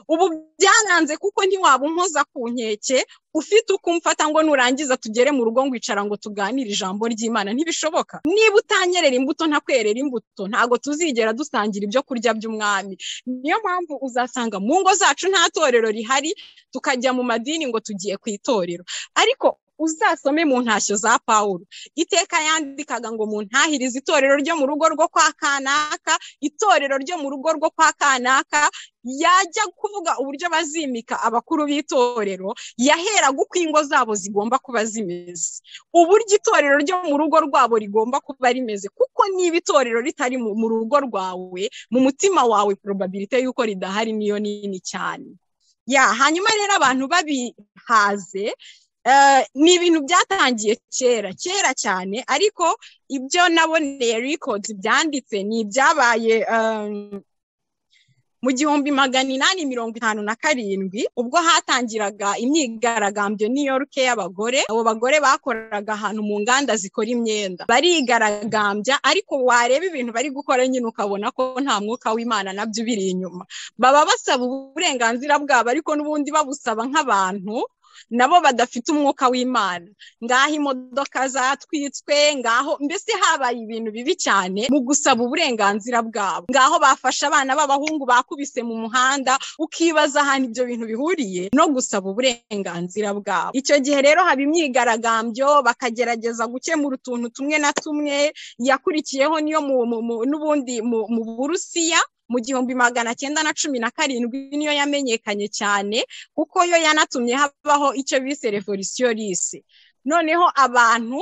ubu byaranze kuko ntiwaba unkoza ku nkeke ufite uko umfata ngo nurangiza tugere mu rugo ngwicara ngo tuganire ijambo ry'imana ntibishoboka niba utanyerera imbuto ntakwerera imbuto ntabwo tuzigera dusangira ibyo kurya by'umwami niyo mpamvu uzasanga mu ngo zacu nta torero rihari tukajya mu madini ngo tugiye ku itorero ariko uzasome mu ntashyo za paul iteka yandikaga ngo mu ntahirize itorero ryo mu rugo rwo kwa kanaka itorero ryo mu rugo rwo kwa kanaka yajya kuvuga uburyo bazimika abakuru b'itorero yaheraga uko ingo zabo zigomba kuba zimeze uburyo itorero ryo mu rugo rwabo rigomba kuba rimeze kuko niba itorero ritari mu rugo rwawe mu mutima wawe probabilite y'uko ridahari niyo nini cyane ya hanyuma rero abantu babihaze ni ibintu byatangiye kera kera cyane ariko ibyo naboneye records byanditse ni ibyabaye mu gihumbi magana inani mirongo itanu na karindwi ubwo hatangiraga imyigaragambyo New York y'abagore abo bagore bakoraga ahantu mu nganda zikora imyenda barigaragambya ariko wareba ibintu bari gukora nyine ukabona ko nta mwuka w'imana nabyo biri inyuma baba basaba uburenganzira bwabo ariko n'ubundi babusaba nk'abantu nabo badafite umwuka w'imana ngaho imodoka zatwitswe ngaho mbese habaye ibintu bibi cyane mu gusaba uburenganzira bwabo ngaho bafashe abana b'abahungu bakubise mu muhanda ukibaza ahantu ibyo bintu bihuriye no gusaba uburenganzira bwabo icyo gihe rero haba imyigaragambyo bakagerageza gukemura utuntu tumwe na tumwe yakurikiyeho niyo n'ubundi mu burusiya mu gihumbi magana cyenda na cumi na karindwi niyo yamenyekanye cyane kuko yo yanatumye habaho icyo bise revolisiyo lise noneho abantu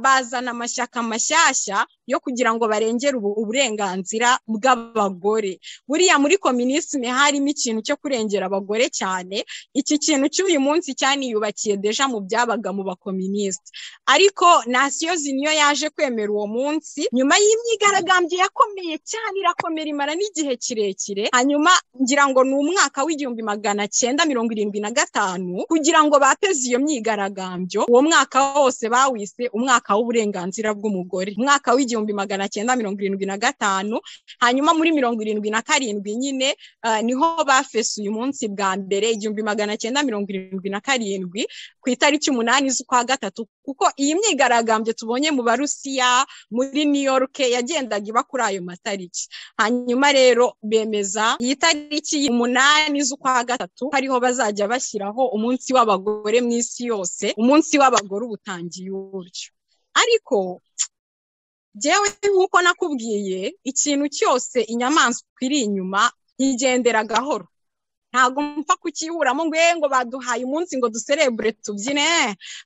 bazana amashyaka mashyashya yo kugira ngo barengere uburenganzira bw'abagore buriya muri kominisime harimo ikintu cyo kurengera abagore cyane iki kintu cy'uyu munsi cyaniyubakiye deja mu byabaga mu bakominisite ariko nasiyozi niyo yaje kwemera uwo munsi nyuma y'imyigaragambyo yakomeye cyane irakomera imara n'igihe kirekire hanyuma ngira ngo ni umwaka w'igihumbi magana cyenda mirongo irindwi na gatanu kugira ngo bateze iyo myigaragambyo uwo mwaka wose bawise umwaka w'uburenganzira bw'umugore umwaka w'igihumbi igihumbi magana cyenda mirongo irindwi na gatanu hanyuma muri mirongo irindwi na karindwi nyine niho bafese uyu munsi bwa mbere igihumbi magana cyenda mirongo irindwi na karindwi ku itariki umunani z'ukwa gatatu kuko iyi myigaragambyo tubonye mu barusiya muri new york yagendaga iba kuri ayo matariki hanyuma rero bemeza iyi tariki umunani z'ukwa gatatu ariho bazajya bashyiraho umunsi w'abagore mu isi yose umunsi w'abagore ubutangiye uburyo ariko njyewe nk'uko nakubwiye ikintu cyose inyamaswa iri inyuma yigendera gahoro ntabwo mpfa kukiburamo ngo ngo baduhaye umunsi ngo duserebure tubyine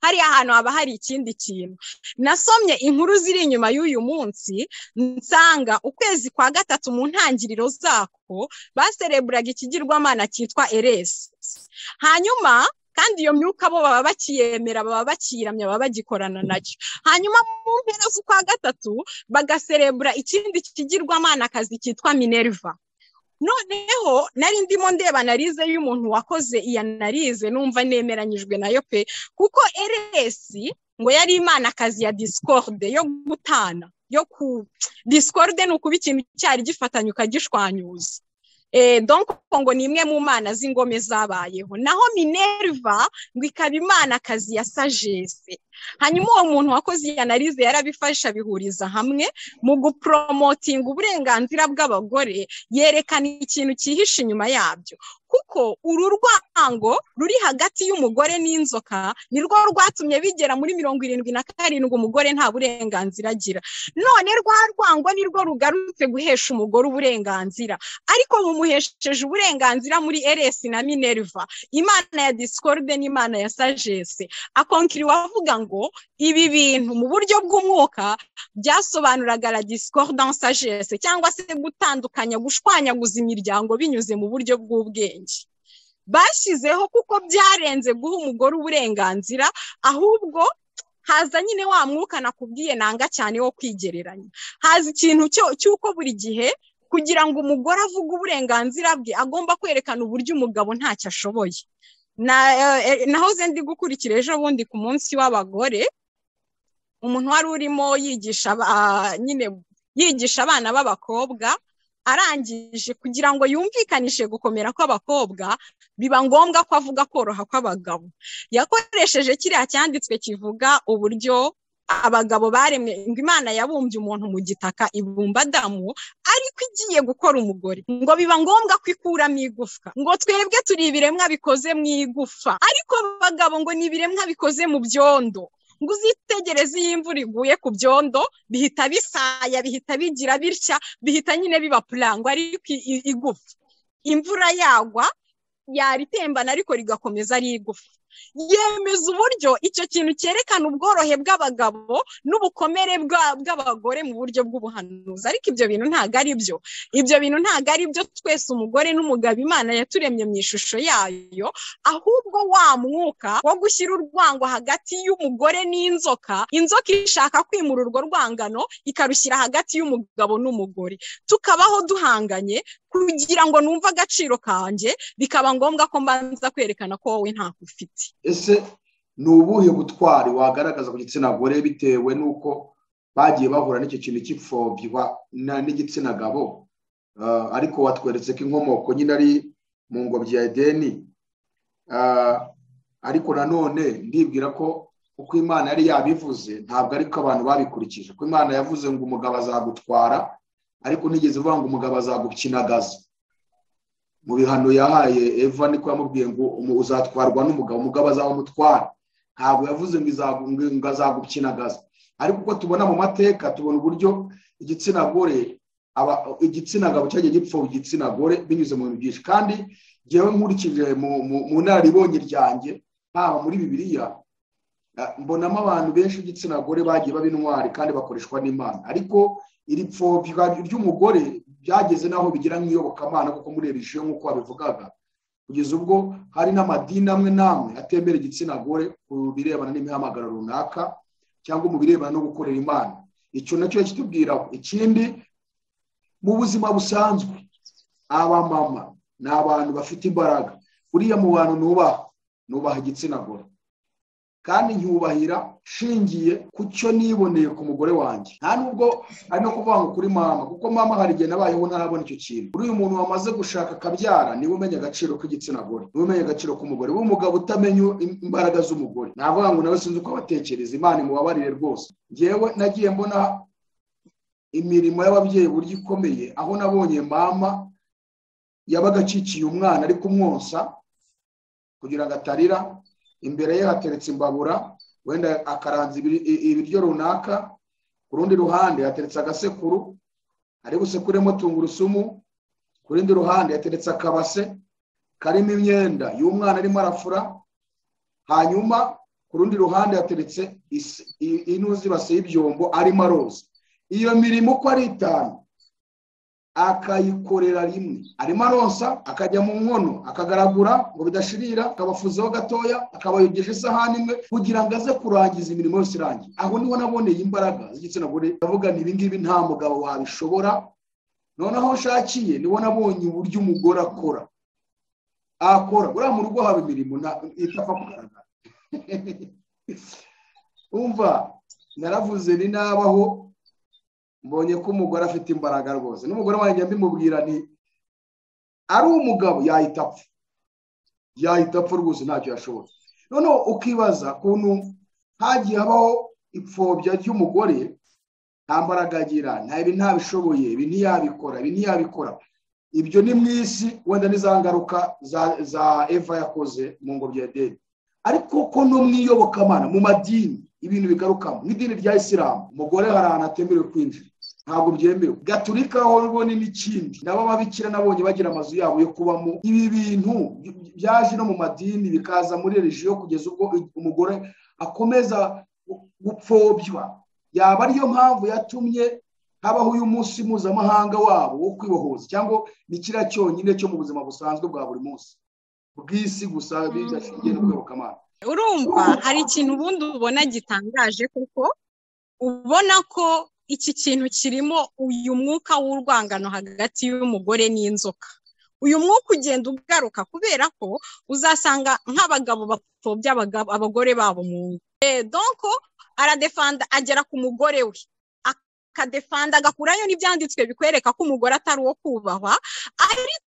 hariya ahantu haba hari ikindi kintu nasomye inkuru ziri inyuma y'uyu munsi nsanga ukwezi kwa gatatu mu ntangiriro zako basereburaga ikigirwamana cyitwa eresi hanyuma kandi iyo myuka bo baba bakiyemera baba bakiramya baba bagikorana nacyo hanyuma mu mpera z'ukwa gatatu bagaserebura ikindi kigirwamana akazi cyitwa minerva noneho nari ndimo ndeba analize y'umuntu wakoze iyo analize numva nemeranyijwe nayo pe kuko eresi ngo yari imana akazi ya disikorde yo gutana yo ku disikorde ni ukuba ikintu cyari gifatanya ukagishwanyuza donko ngo ni imwe mu mana z'ingome zabayeho naho minerva ngo ikaba imana akazi ya sagesse hanyuma uwo muntu wakoze iyi analize yarabifasha abihuriza hamwe mu guporomotinga uburenganzira bw'abagore yerekana ikintu cyihishe inyuma yabyo kuko uru rwango ruri hagati y'umugore n'inzoka nirwo rwatumye bigera muri mirongo irindwi na karindwi umugore nta burenganzira agira none rwa rwango nirwo rugarutse guhesha umugore uburenganzira ariko mumuhesheje uburenganzira muri eresi na minerva imana ya disikorde n'imana ya sagesse akonkiri wavuga ngo ibi bintu mu buryo bw'umwuka byasobanuraga la discordance sagesse cyangwa se gutandukanya gushwanyaguza imiryango binyuze mu buryo bw'ubwenge bashyizeho kuko byarenze guha umugore uburenganzira ahubwo haza nyine wa mwuka nakubwiye nanga cyane wo kwigereranya haza ikintu cy'uko buri gihe kugira ngo umugore avuge uburenganzira bwe agomba kwerekana uburyo umugabo ntacyo ashoboye nahoze ndi gukurikira ejo bundi ku munsi w'abagore umuntu wari urimo yigisha nyine yigisha abana b'abakobwa arangije kugira ngo yumvikanishe gukomera kw'abakobwa biba ngombwa ko avuga koroha kw'abagabo yakoresheje kiriya cyanditswe kivuga uburyo abagabo baremwe ngo imana yabumbye umuntu mu gitaka ibumba adamu ariko igiye gukora umugore ngo biba ngombwa ko ikuramo igufwa ngo twebwe turi ibiremwa bikoze mu igufa ariko abagabo ngo ni ibiremwa bikoze mu byondo ngo uzitegereze iyo imvura iguye ku byondo bihita bisaya bihita bigira bitya bihita nyine biba purango ariko igufa imvura yagwa yaritembana ariko rigakomeza ari igufa yemeza uburyo icyo kintu cyerekana ubworohe bw'abagabo n'ubukomere bw'abagore mu buryo bw'ubuhanuzi ariko ibyo bintu ntabwo ari byo ibyo bintu ntabwo ari byo twese umugore n'umugabo imana yaturemye mu ishusho yayo ahubwo wa mwuka wo gushyira urwango hagati y'umugore n'inzoka inzoka ishaka kwimura urwo rwangano ikarushyira hagati y'umugabo n'umugore tukabaho duhanganye kugira ngo numve agaciro kanjye bikaba ngombwa ko mbanza kwerekana ko wowe ntako ufite ese ni ubuhe butwari wagaragaza ku gitsina gore bitewe n'uko bagiye bahura n'icyo kintu cy'ipfobya n'igitsina gabo ariko watweretse ko inkomoko nyine ari mu ngobyi ya edeni ariko nanone ndibwira ko uko imana yari yabivuze ntabwo ariko abantu babikurikije ko imana yavuze ngo umugabo azagutwara ariko nigeze uvuga ngo umugabo azagukinagaza mu bihano yahaye eva niko yamubwiye ngo uzatwarwa n'umugabo umugabo azawumutwara ntabwo yavuze ngo azagukinagaza ariko uko tubona mu mateka tubona uburyo igitsina gore igitsina gabo cyagiye gipfa igitsina gore binyuze mu bintu byinshi kandi ngewe nkurikije mu nararibonye ryanjye haba muri bibiriya mbonamo abantu benshi b'igitsina gore bagiye baba intwari kandi bakoreshwa n'imana ariko iri pfobya ry'umugore byageze n'aho bigira nk'iyobokamana kuko muri erisiyo nk'uko babivugaga kugeza ubwo hari n'amadini amwe n'amwe atemera igitsina gore ku birebana n'imihamagaro runaka cyangwa mu birebana no gukorera imana icyo nacyo kitubwira ikindi mu buzima busanzwe abamama ni abantu bafite imbaraga uriya mu bantu nubaha nubaha igitsina gore kandi ntiwubahira nshingiye ku cyo niboneye ku mugore wanjye nta nubwo ari no kuvuga ngo kuri mama kuko mama hari igihe nabayeho ntarabona icyo kintu uriya muntu wamaze gushaka akabyara niwe umenya agaciro k'igitsina gore niwe umenya agaciro k'umugore w'umugabo utamenya imbaraga z'umugore navuga ngo nawe sinzi uko abatekereza imana imubabarire rwose ngewe nagiye mbona imirimo y'ababyeyi buryo ikomeye aho nabonye mama yabaga akikiye umwana ari kumwonsa kugira ngo atarira imbere ye hateretse imbabura wenda akaranza ibiryo runaka ku rundi ruhande hateretse agasekuru ari busekuremo tungurusumu ku rundi ruhande hateretse akabase karimo imyenda y'umwana arimo arafura hanyuma ku rundi ruhande hateretse inuzi base y'ibyombo arimo aroza iyo mirimo uko ari itanu akayikorera rimwe arimo aronsa akajya mu nkono akagaragura ngo bidashirira akabafuzeho gatoya akabayogesha isahani imwe kugira ngo aze kurangiza imirimo yose irangiye aho niho naboneye imbaraga z'igitsina gore ndavuga ni ibingibi nta mugabo wabishobora noneho nshakiye niho nabonye uburyo umugore akora akora buriya mu rugo haba imirimo itapfa kugaragara umva naravuze ni nabaho mbonye ko umugore afite imbaraga rwose n'umugore wanjye mbimubwira ni ari umugabo yahita apfa yahita apfa rwose ntacyo yashobora noneho ukibaza ukuntu hagiye habaho ipfobya ry'umugore nta mbaraga agira nta ibi ntabishoboye ibi ntiyabikora ibi ntiyabikora ibyo ni mu isi wenda n'iza ngaruka za eva yakoze mu ngobyi ya deni ariko ko no mu iyobokamana mu madini ibintu bigarukamo mu idini rya isilamu umugore hari ahantu atemerewe kwinjira ntabwo byemewe gaturika ho rwo ni n'ikindi nabo ababikira nabonye bagira amazu yabo yo kubamo ibi bintu byaje no mu madini bikaza muri regiyo kugeza ubwo umugore akomeza gupfobya yaba ariyo mpamvu yatumye habaho uyu munsi mpuzamahanga wabo wo kwibohoza cyangwa ni kiriya cyonyine cyo mu buzima busanzwe bwa buri munsi bw'isi gusa bidashingiye no kwibokamana urumva hari ikintu ubundi ubona gitangaje kuko ubona ko iki kintu kirimo uyu mwuka w'urwangano hagati y'umugore n'inzoka uyu mwuka ugenda ugaruka kubera ko uzasanga nk'abagabo bapfobya abagore babo mu ngo donko aradefanda agera ku mugore we akadefanda agakurayo n'ibyanditswe bikwereka ko umugore atari uwo kubahwa ariko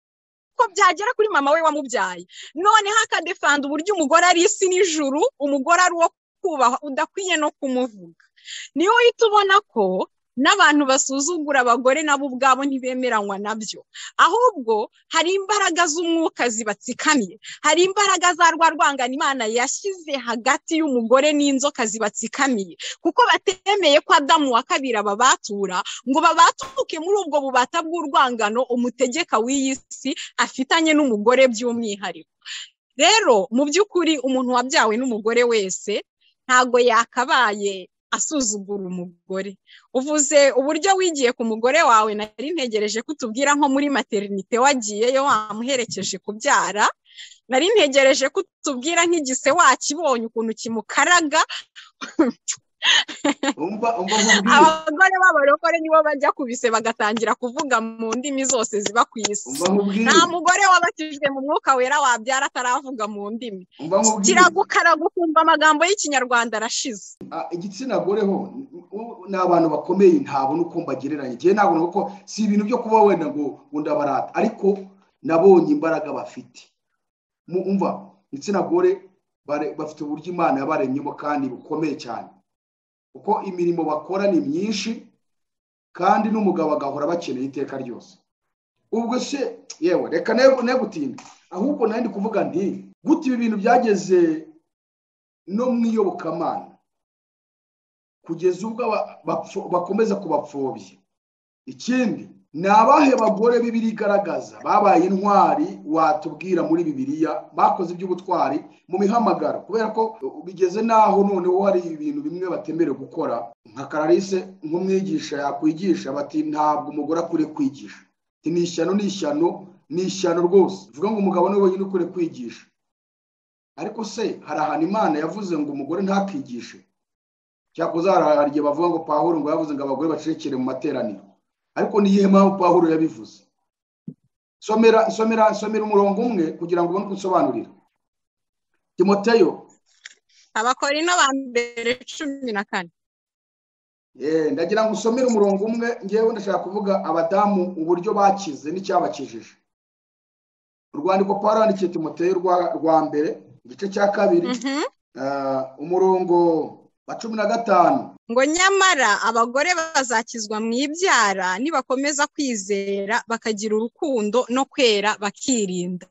ko byagera kuri mama we wamubyaye noneho akadefanda uburyo umugore ari isi n'ijuru umugore ari uwo kubahwa udakwiye no kumuvuga niyo uhita ubona ko n'abantu basuzugura abagore nabo ubwabo ntibemeranywa nabyo ahubwo hari imbaraga z'umwuka zibatsikamiye hari imbaraga za rwa rwangana imana yashyize hagati y'umugore n'inzoka zibatsikamiye kuko batemeye ko adamu wa kabiri ababatura ngo babatuke muri ubwo bubata bw'urwangano umutegeka w'iyi si afitanye n'umugore by'umwihariko rero mu by'ukuri umuntu wabyawe n'umugore wese ntago yakabaye asuzugura umugore uvuze uburyo wigiye ku mugore wawe nari ntegereje ko utubwira nko muri materinite wagiyeyo wamuherekeje kubyara nari ntegereje ko utubwira nk'igise wakibonye ukuntu kimukaraga abagore b'abarokore nibo bajya kubise bagatangira kuvuga mu ndimi zose ziba ku isi nta mugore wabatijwe mu mwuka wera wabyara ataravuga mu ndimi kiragukaraga ukumva amagambo y'ikinyarwanda arashize igitsina gore ho ni abantu bakomeye ntabona uko mbagereranya igihe ntabona kuko si ibintu byo kuba wenda ngo ndabarata ariko nabonye imbaraga bafite umva igitsina gore bafite uburyo imana yabaremyemo kandi bukomeye cyane kuko imirimo bakora ni myinshi kandi n'umugabo agahora bakeneye iteka ryose ubwo se yewe reka negutinda ahubwo nayo ndi kuvuga nti gute ibi bintu byageze no mu iyobokamana kugeza ubwo bakomeza kubapfobya ikindi ni abahe bagore bibiri igaragaza babaye intwari watubwira muri bibiriya bakoze iby'ubutwari mu mihamagaro kubera ko bigeze n'aho noneho hari ibintu bimwe batemerewe gukora nka karalise nk'umwigisha yakwigisha bati ntabwo umugore akwiriye kwigisha ni ishyano ni ishyano ni ishyano rwose bivuga ngo umugabo niwe wenyine ukwiriye kwigisha ariko se hari ahantu imana yavuze ngo umugore ntakigishe cyakoze hari igihe bavuga ngo pahuro ngo yavuze ngo abagore bacecekere mu materaniro ariko niyihe mpamvu pahuro yabivuze somera somera somera umurongo umwe kugira ngo ubone uko usobanurira timoteyo abakorino ba mbere cumi na kane ndagira ngo usomere umurongo umwe ngewe ndashaka kuvuga abadamu uburyo bakize n'icyabakijije urwandiko pawuro yandikiye timoteyo rwa mbere igice cya kabiri umurongo wa cumi na gatanu ngo nyamara abagore bazakizwa mu ibyara nibakomeza kwizera bakagira urukundo no kwera bakirinda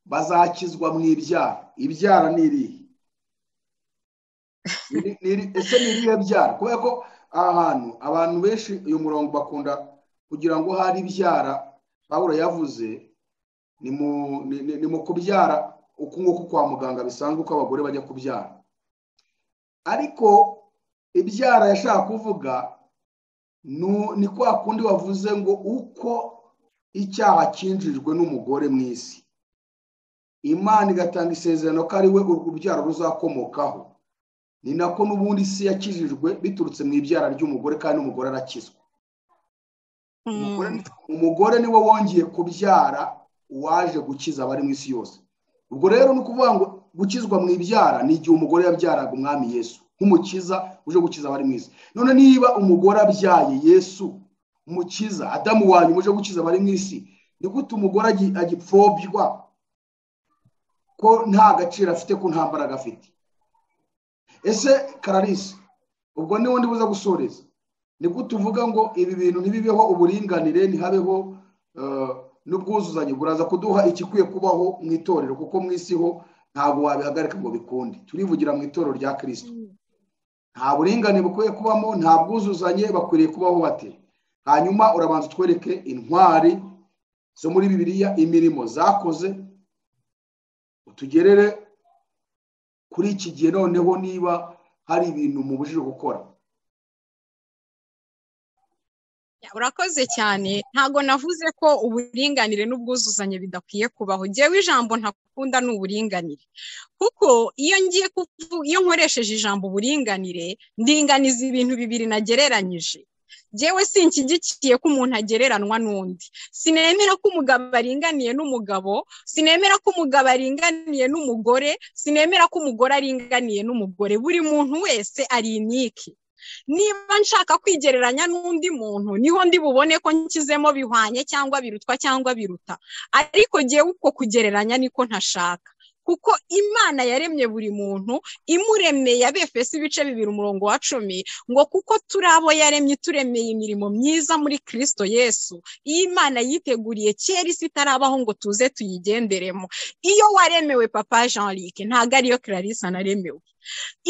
bazakizwa mu ibyara ibyara ni irihe ese ni irihe byara kubera ko aha hantu abantu benshi uyu murongo bakunda kugira ngo hari ibyara pawuro yavuze ni mu kubyara uku nguku kwa muganga bisanzwe uko abagore bajya kubyara ariko ibyara yashaka kuvuga ni kwa kundi wavuze ngo uko icyaha cyinjijwe n'umugore mu isi imana igatanga isezerano ko ari we urubyaro ruzakomokaho ni nako n'ubundi isi yakijijwe biturutse mu ibyara ry'umugore kandi umugore arakizwa umugore niwe wongeye kubyara uwaje gukiza abari mu isi yose ubwo rero ni ukuvuga ngo gukizwa mu ibyara ni igihe umugore yabyaraga umwami yesu nk'umukiza uje gukiza abari mu isi none niba umugore abyaye yesu umukiza adamu wa nyuma uje gukiza abari mu isi ni gute umugore agi- agipfobya ko nta gaciro afite ko nta mbaraga afite ese kararisi ubwo niwo ndibuze gusoreza ni gute uvuga ngo ibi bintu ntibibeho uburinganire ntihabeho eh, n'ubwuzuzanye buraza kuduha igikwiye kubaho mu itorero kuko mu isi ho ntabwo wabihagarika ngo bikunde turivugira mu itorero rya kirisito nta buringane bukwiye kubamo nta bwuzuzanye bakwiriye kubaho bate hanyuma urabanza utwereke intwari zo muri bibiliya imirimo zakoze utugerere kuri iki gihe noneho niba hari ibintu mubujije gukora urakoze cyane ntago navuze ko uburinganire n'ubwuzuzanye bidakwiye kubaho njyewe ijambo ntakunda ni uburinganire kuko iyo ngiye kuvu- iyo nkoresheje ijambo uburinganire ndinganiza ibintu bibiri nagereranyije njyewe sinshyigikiye ko umuntu agereranywa n'undi sinemera ko umugabo aringaniye n'umugabo sinemera ko umugabo aringaniye n'umugore sinemera ko umugore aringaniye n'umugore buri muntu wese ari iniki niba nshaka kwigereranya n'undi muntu niho ndi bubone ko nkizemo bihwanye cyangwa birutwa cyangwa biruta ariko ngewe uko kugereranya niko ntashaka kuko imana yaremye buri muntu imuremeye abefesi ibice bibiri umurongo wa cumi ngo kuko turi abo yaremye turemeye imirimo myiza muri kirisito yesu iyi imana yiteguriye kera isi itarabaho ngo tuze tuyigenderemo iyo waremewe papa jean luc ntabwo ariyo clarisse naremewe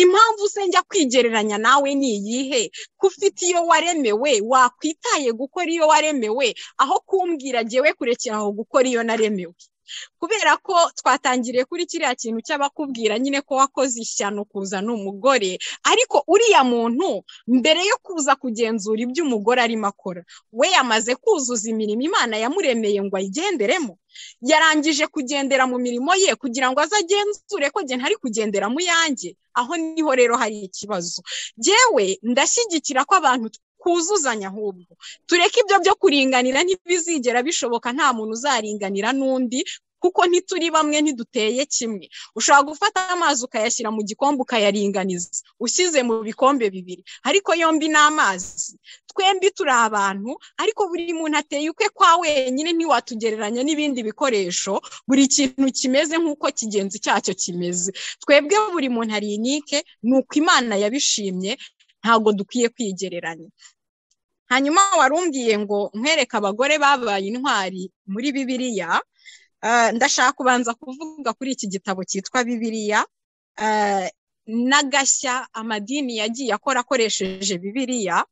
impamvu se njya kwigereranya nawe ni iyihe ko ufite iyo waremewe wakwitaye gukora iyo waremewe aho kumbwira jyewe kurekera aho gukora iyo naremewe kubera ko twatangiriye kuri kiriya kintu cy'abakubwira nyine ko wakoze ishyano kuzana umugore ariko uriya muntu mbere yo kuza kugenzura ibyo umugore arimo akora we yamaze kuzuza imirimo imana yamuremeye ngo ayigenderemo yarangije kugendera mu mirimo ye kugira ngo azagenzure ko njye ntari kugendera mu yanjye aho niho rero hari ikibazo jyewe ndashyigikira ko abantu twuzuzanya ahubwo tureke ibyo byo kuringanira ntibizigera bishoboka nta muntu uzaringanira n'undi kuko ntituri bamwe ntiduteye kimwe ushobora gufata amazi ukayashyira mu gikombe ukayaringaniza ushyize mu bikombe bibiri ariko yombi ni amazi twembi turi abantu ariko buri muntu ateye ukwe kwa wenyine ntiwatugereranya n'ibindi bikoresho buri kintu kimeze nk'uko kigenzi cyacyo kimeze twebwe buri muntu ari inike ni uko imana yabishimye ntabwo dukwiye kwigereranya hanyuma warumbwiye ngo nkwereke abagore babaye intwari muri bibiliya Eh, ndashaka kubanza kuvuga kuri iki gitabo cyitwa bibiliya eh, n'agashya amadini yagiye akora akoresheje bibiliya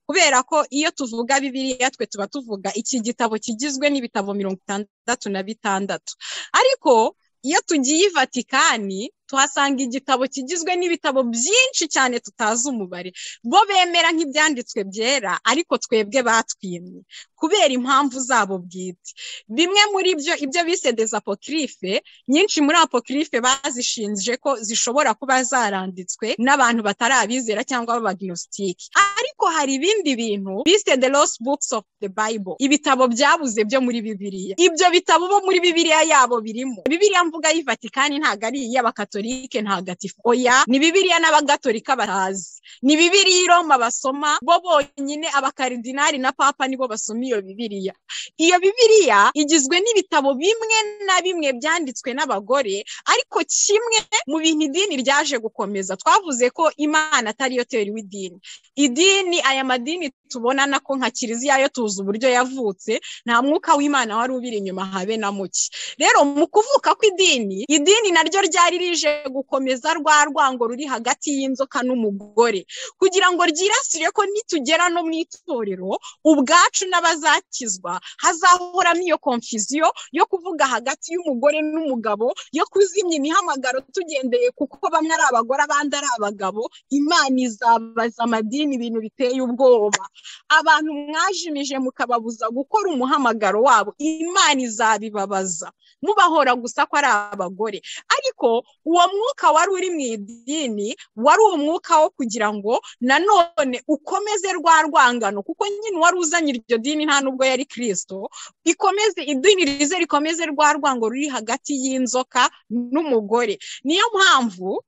kubera ko iyo tuvuga bibiliya twe tuba tuvuga iki gitabo kigizwe n'ibitabo mirongo itandatu na bitandatu ariko iyo tugiye i vatikani tuhasanga igitabo kigizwe n'ibitabo byinshi cyane tutazi umubare bo bemera nk'ibyanditswe byera ariko twebwe batwimye kubera impamvu zabo bwite bimwe muri byo ibyo bise desapokirife nyinshi muri apokirife bazishinje ko zishobora kuba zaranditswe n'abantu batarabizera cyangwa b'abagnositike ariko hari ibindi bintu bise the lost books of the bible ibitabo byabuze byo muri bibiliya ibyo bitabo bo muri bibiliya yabo birimo bibiliya mvuga y'i vatikani ntabwo ari iy'abakatolike ntagatifu oya ni bibiliya n'abagatolika batazi ni bibiliya i roma basoma bo bonyine abakaridinari na papa nibo basoma iyo bibiliya iyo bibiliya igizwe n'ibitabo bimwe na bimwe byanditswe n'abagore ariko kimwe mu bintu idini ryaje gukomeza twavuze ko imana atari yo teori w'idini idini aya madini tubona nako nka kiliziya yo tuzi uburyo yavutse nta mwuka w'imana wari ubiri inyuma habe na muke rero mu kuvuka kw'idini idini naryo ryari rije gukomeza rwa rwango ruri hagati y'inzoka n'umugore kugira ngo ryirasire ko nitugera no mu itorero ubwacu n'abazakizwa hazahoramo iyo konfiziyo yo kuvuga hagati y'umugore n'umugabo yo kuzimya imihamagaro tugendeye kuko bamwe ari abagore abandi ari abagabo imana izabaza amadini ibintu biteye ubwoba abantu mwajimije mukababuza gukora umuhamagaro wabo imana izabibabaza mubahora gusa ko ari abagore ariko uwo mwuka wari uri mu idini wari umwuka wo kugira ngo nanone ukomeze rwa rwangano kuko nyine uwari uzanye iryo dini nta nubwo yari kirisito ikomeze idini rize rikomeze rwa rwango ruri hagati y'inzoka n'umugore niyo mpamvu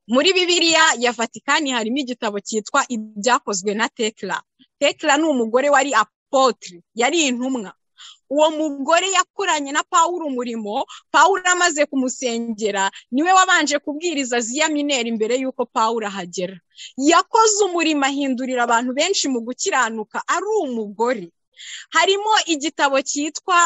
muri bibiliya ya vatikani harimo igitabo cyitwa ibyakozwe na tekla tekla ni umugore wari apotire yari intumwa uwo mugore yakoranye na paul umurimo paul amaze kumusengera niwe wabanje kubwiriza ziya mineri imbere y'uko paul ahagera yakoze umurimo ahindurira abantu benshi mu gukiranuka ari umugore harimo igitabo cyitwa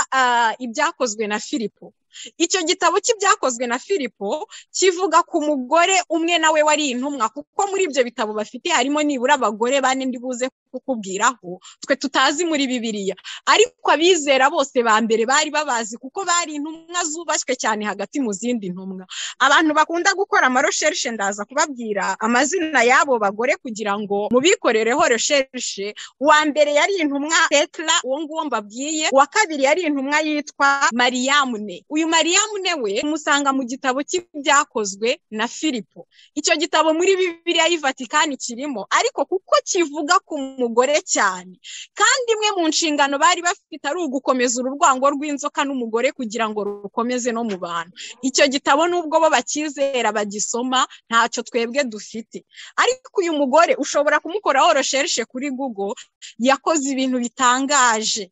ibyakozwe na filipo icyo gitabo cy'ibyakozwe na filipo kivuga ku mugore umwe nawe wari intumwa kuko muri ibyo bitabo bafite harimo nibura abagore bane ndibuze kukubwiraho twe tutazi muri bibiriya ariko abizera bose ba mbere bari babazi kuko bari intumwa zubashywe cyane hagati mu zindi ntumwa abantu bakunda gukora amarosherishe ndaza kubabwira amazina y'abo bagore kugira ngo mubikorereho resherishe uwa mbere yari intumwa tetla uwo nguwo mbabwiye uwa kabiri yari intumwa yitwa mariyamune uyu uyu mariyamu we umusanga mu gitabo cy'ibyakozwe na filipo icyo gitabo muri bibiriya y'ivatikani kirimo ariko kuko kivuga ku mugore cyane kandi imwe mu nshingano bari bafite ari ugukomeza ururwango rw'inzoka n'umugore kugira ngo rukomeze no mu bantu icyo gitabo nubwo bo bakizera bagisoma ntacyo twebwe dufite ariko uyu mugore ushobora kumukoraho resherishe kuri google yakoze ibintu bitangaje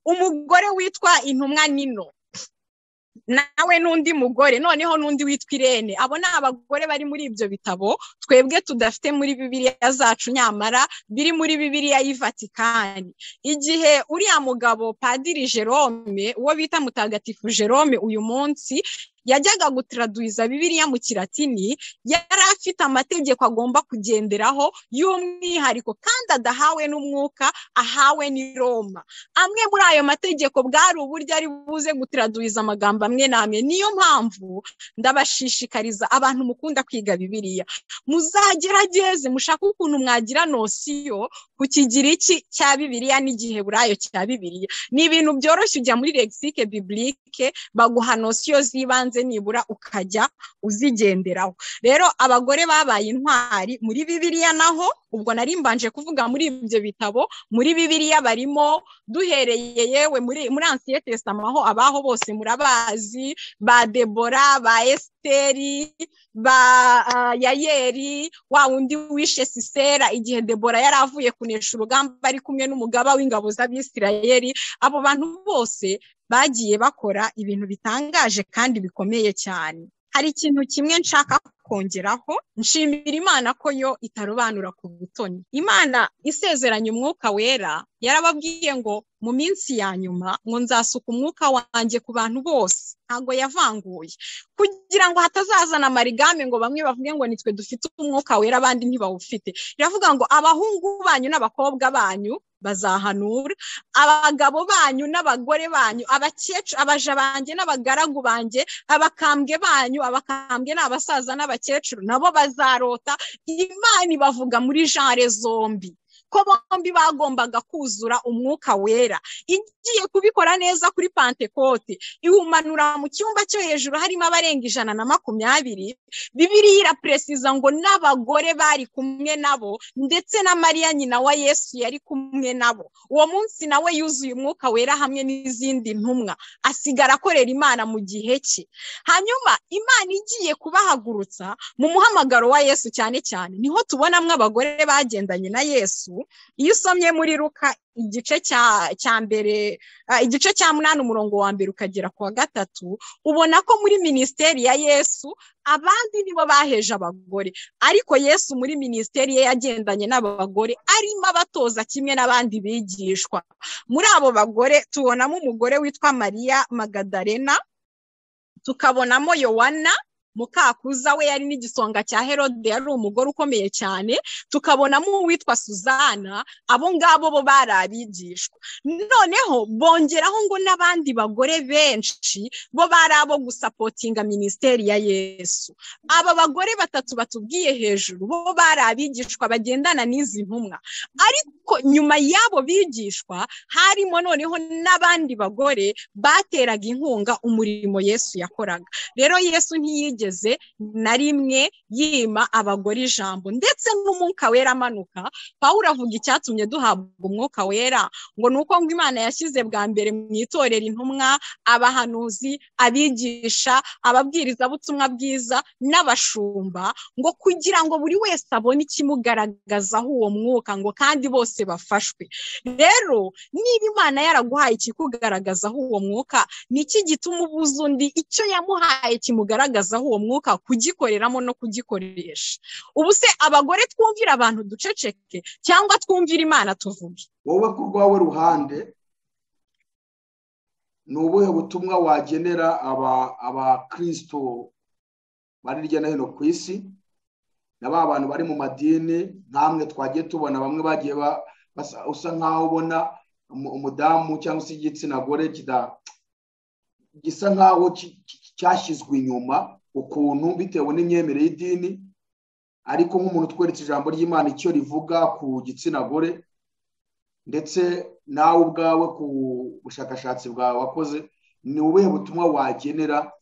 umugore witwa intumwa nino nawe n'undi mugore noneho n'undi witwa irene abo ni abagore bari muri ibyo bitabo twebwe tudafite muri bibiriya zacu nyamara biri muri bibiriya y'ivatikani igihe uriya mugabo padiri jerome uwo bita mutagatifu jerome uyu munsi yajyaga gutiraduiza bibiriya mu kiratini yari afite amategeko agomba kugenderaho y'umwihariko kandi adahawe n'umwuka ahawe ni roma amwe muri ayo mategeko bwari uburyo ari buze gutiraduiza amagambo amwe n'amwe niyo mpamvu ndabashishikariza abantu mukunda kwiga bibiriya muzagerageze mushake ukuntu mwagira nosiyo ku kigiriki cya bibiriya n'igihe burayo cya bibiriya ni ibintu byoroshye ujya muri lexike biblike baguha nosiyo z'ibanze nibura ukajya uzigenderaho rero abagore babaye intwari muri bibiriya naho ubwo nari mbanje kuvuga muri ibyo bitabo muri bibiriya barimo duhereye yewe muri ansiyete tesitama aho abaho bose murabazi ba debora ba esiteri ba yayeri wa wundi wishe sisera igihe debora yari avuye kunesha urugamba ari kumwe n'umugaba w'ingabo z'abisirayeri abo bantu bose bagiye bakora ibintu bitangaje kandi bikomeye cyane hari ikintu kimwe nshaka kongeraho nshimira imana ko yo itarobanura ku butoni imana isezeranya umwuka wera yarababwiye ngo mu minsi ya nyuma ngo nzasuka umwuka wanjye ku bantu bose ntabwo yavanguye kugira ngo hatazazana amarigame ngo bamwe bavuge ngo nitwe dufite umwuka wera abandi ntibawufite iravuga ngo abahungu banyu n'abakobwa banyu bazahanura abagabo banyu n'abagore banyu abakecuru abaja banjye n'abagaragu banjye abakambwe banyu abakambwe ni abasaza n'abakecuru nabo bazarota imana ibavuga muri genre zombi ko bombi bagombaga kuzura umwuka wera igiye kubikora neza kuri pantekote iwumanura mu cyumba cyo hejuru harimo abarenga ijana na makumyabiri bibiri irapuresiza ngo n'abagore bari kumwe nabo ndetse na mariya nyina wa yesu yari kumwe nabo uwo munsi nawe yuzuye umwuka wera hamwe n'izindi ntumwa asigara akorera imana mu gihe cye hanyuma imana igiye kubahagurutsa mu muhamagaro wa yesu cyane cyane niho tubonamo abagore bagendanye na yesu iyo usomye muri ruka igice cya mbere igice cya munani umurongo wa mbere ukagera ku wa gatatu ubona ko muri minisiteri ya yesu abandi nibo baheje abagore ariko yesu muri minisiteri ye yagendanye n'abagore arimo abatoza kimwe n'abandi bigishwa muri abo bagore tubonamo umugore witwa mariya magadarena tukabonamo yowana mukakuza we yari n'igisonga cya herode yari umugore ukomeye cyane tukabonamo uwitwa suzana abo ngabo bo bari abigishwa noneho bongeraho ngo n'abandi bagore benshi bo bari abo gusapotinga minisiteri ya yesu aba bagore batatu batubwiye hejuru bo bari abigishwa bagendana n'izi ntumwa ariko nyuma y'abo bigishwa harimo noneho n'abandi bagore bateraga inkunga umurimo yesu yakoraga rero yesu ntiyigeze ntiyigeze na rimwe yima abagore ijambo ndetse n'umwuka wera amanuka pawuro avuga icyatumye duhabwa umwuka wera ngo ni uko ngo imana yashyize bwa mbere mu itorero intumwa abahanuzi abigisha ababwirizabutumwa bwiza n'abashumba ngo kugira ngo buri wese abone ikimugaragazaho uwo mwuka ngo kandi bose bafashwe rero niba imana yaraguhaye ikikugaragazaho uwo mwuka ni iki gituma ubuze undi icyo yamuhaye kimugaragazaho uwo mwuka kugikoreramo no kugikoresha ubu se abagore twumvira abantu duceceke cyangwa twumvira imana tuvuge wowe ku rwawe ruhande ni ubuhe butumwa wagenera aba abakristo bari hirya no hino ku isi na ba bantu bari mu madini nkamwe twagiye tubona bamwe bagiye usa nkaho ubona umudamu cyangwa se igitsina gore gisa nkaho cyashyizwe inyuma ukuntu bitewe n'imyemerere y'idini ariko nk'umuntu utweretse ijambo ry'imana icyo rivuga ku gitsina gore ndetse nawe ubwawe ku bushakashatsi bwawe wakoze ni ubuhe butumwa wagenera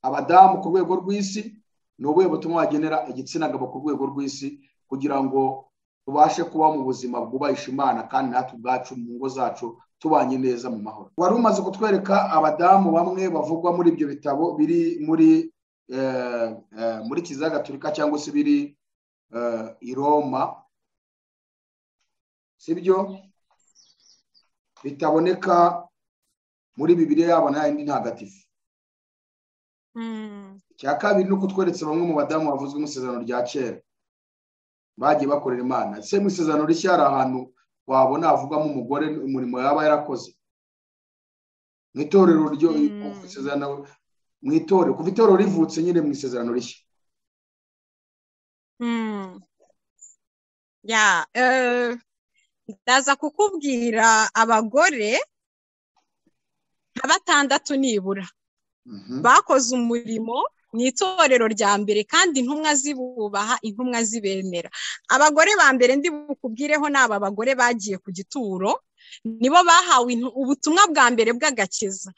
abadamu ku rwego rw'isi ni ubuhe butumwa wagenera igitsina gabo ku rwego rw'isi kugira ngo tubashe kuba mu buzima bwubahisha imana kandi natwe ubwacu mu ngo zacu tubanye neza mu mahoro wari umaze kutwereka abadamu bamwe bavugwa muri ibyo bitabo biri muri muri kiliziya gatolika cyangwa se biri i roma si byo bitaboneka muri bibiri yabo n'ayandi ntagatifu icya kabiri ni uko tweretse bamwe mu badamu bavuzwe mu isezerano rya kera bagiye bakorera imana ese mu isezerano rishya hari ahantu wabona havugamo umugore umurimo yaba yarakoze mu itorero ryo mu itorero kuva itorero rivutse nyine mu isezerano rishya ndaza kukubwira abagore nka batandatu nibura bakoze umurimo mu itorero rya mbere kandi intumwa zibubaha intumwa zibemera abagore ba mbere ndi bukubwireho ni aba bagore bagiye ku gituro nibo bahawe ubutumwa bwa mbere bw'agakiza